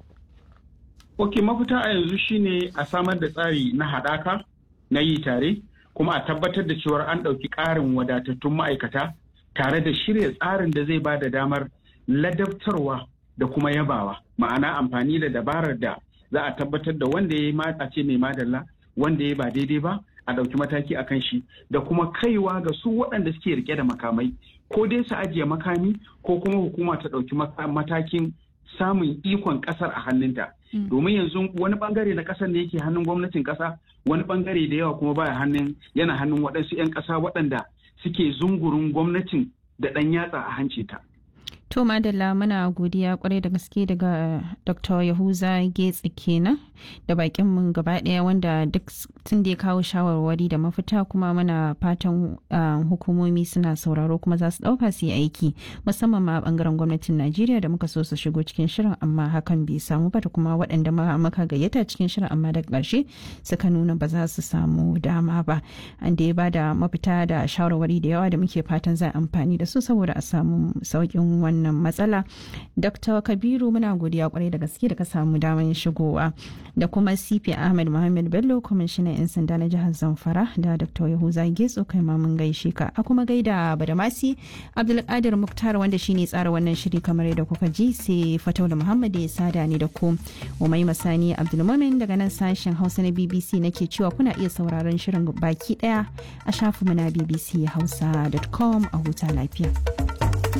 Ok mafita a yanzu shine a samar da tsari na haɗaka na yi tare kuma a tabbatar da cewar an ɗauki ƙarin wadatattun ma'aikata tare da shirya tsarin da zai ba da damar ladabtarwa da kuma yabawa ma'ana amfani da dabarar da za a tabbatar da wanda ya yi mata ce mai madalla wanda ya ba daidai ba a ɗauki mataki a kan shi da kuma kaiwa ga su waɗanda suke rike da makamai ko dai su ajiye makami ko kuma hukuma ta ɗauki matakin samun ikon ƙasar a hannunta domin yanzu wani bangare na ƙasar ne yake hannun gwamnatin ƙasa wani bangare da yawa kuma baya hannun yana hannun waɗansu 'yan ƙasa waɗanda suke zungurin gwamnatin da ɗan yatsa a hanci ta. To Madalla muna godiya kwarai da gaske daga Dr. Yahuza Getsi kenan da bakin mun gaba daya wanda duk tun da ya kawo shawarwari da mafita kuma muna fatan hukumomi suna sauraro kuma za su dauka su yi aiki musamman ma bangaren gwamnatin Najeriya da muka so su shigo cikin shirin amma hakan bai samu ba da kuma waɗanda muka gayyata cikin shirin amma daga ƙarshe suka nuna ba za su samu dama ba an da ya ba da mafita da shawarwari da yawa da muke fatan za amfani da su saboda a samu sauƙin wannan wannan matsala dr kabiru muna godiya kwarai da gaske da ka samu damar shigowa da kuma cp ahmed muhammad bello kwamishinan 'yan sanda na jihar zamfara da dr yahuza getso kai ma mun gaishe ka a kuma gaida badamasi abdulkadir muktar wanda shine tsara wannan shiri kamar yadda kuka ji sai fataula muhammad ya sada ni da ku umai masani abdulmumin daga nan sashen hausa na bbc nake cewa kuna iya sauraron shirin baki daya a shafinmu na bbc hausa.com a huta lafiya.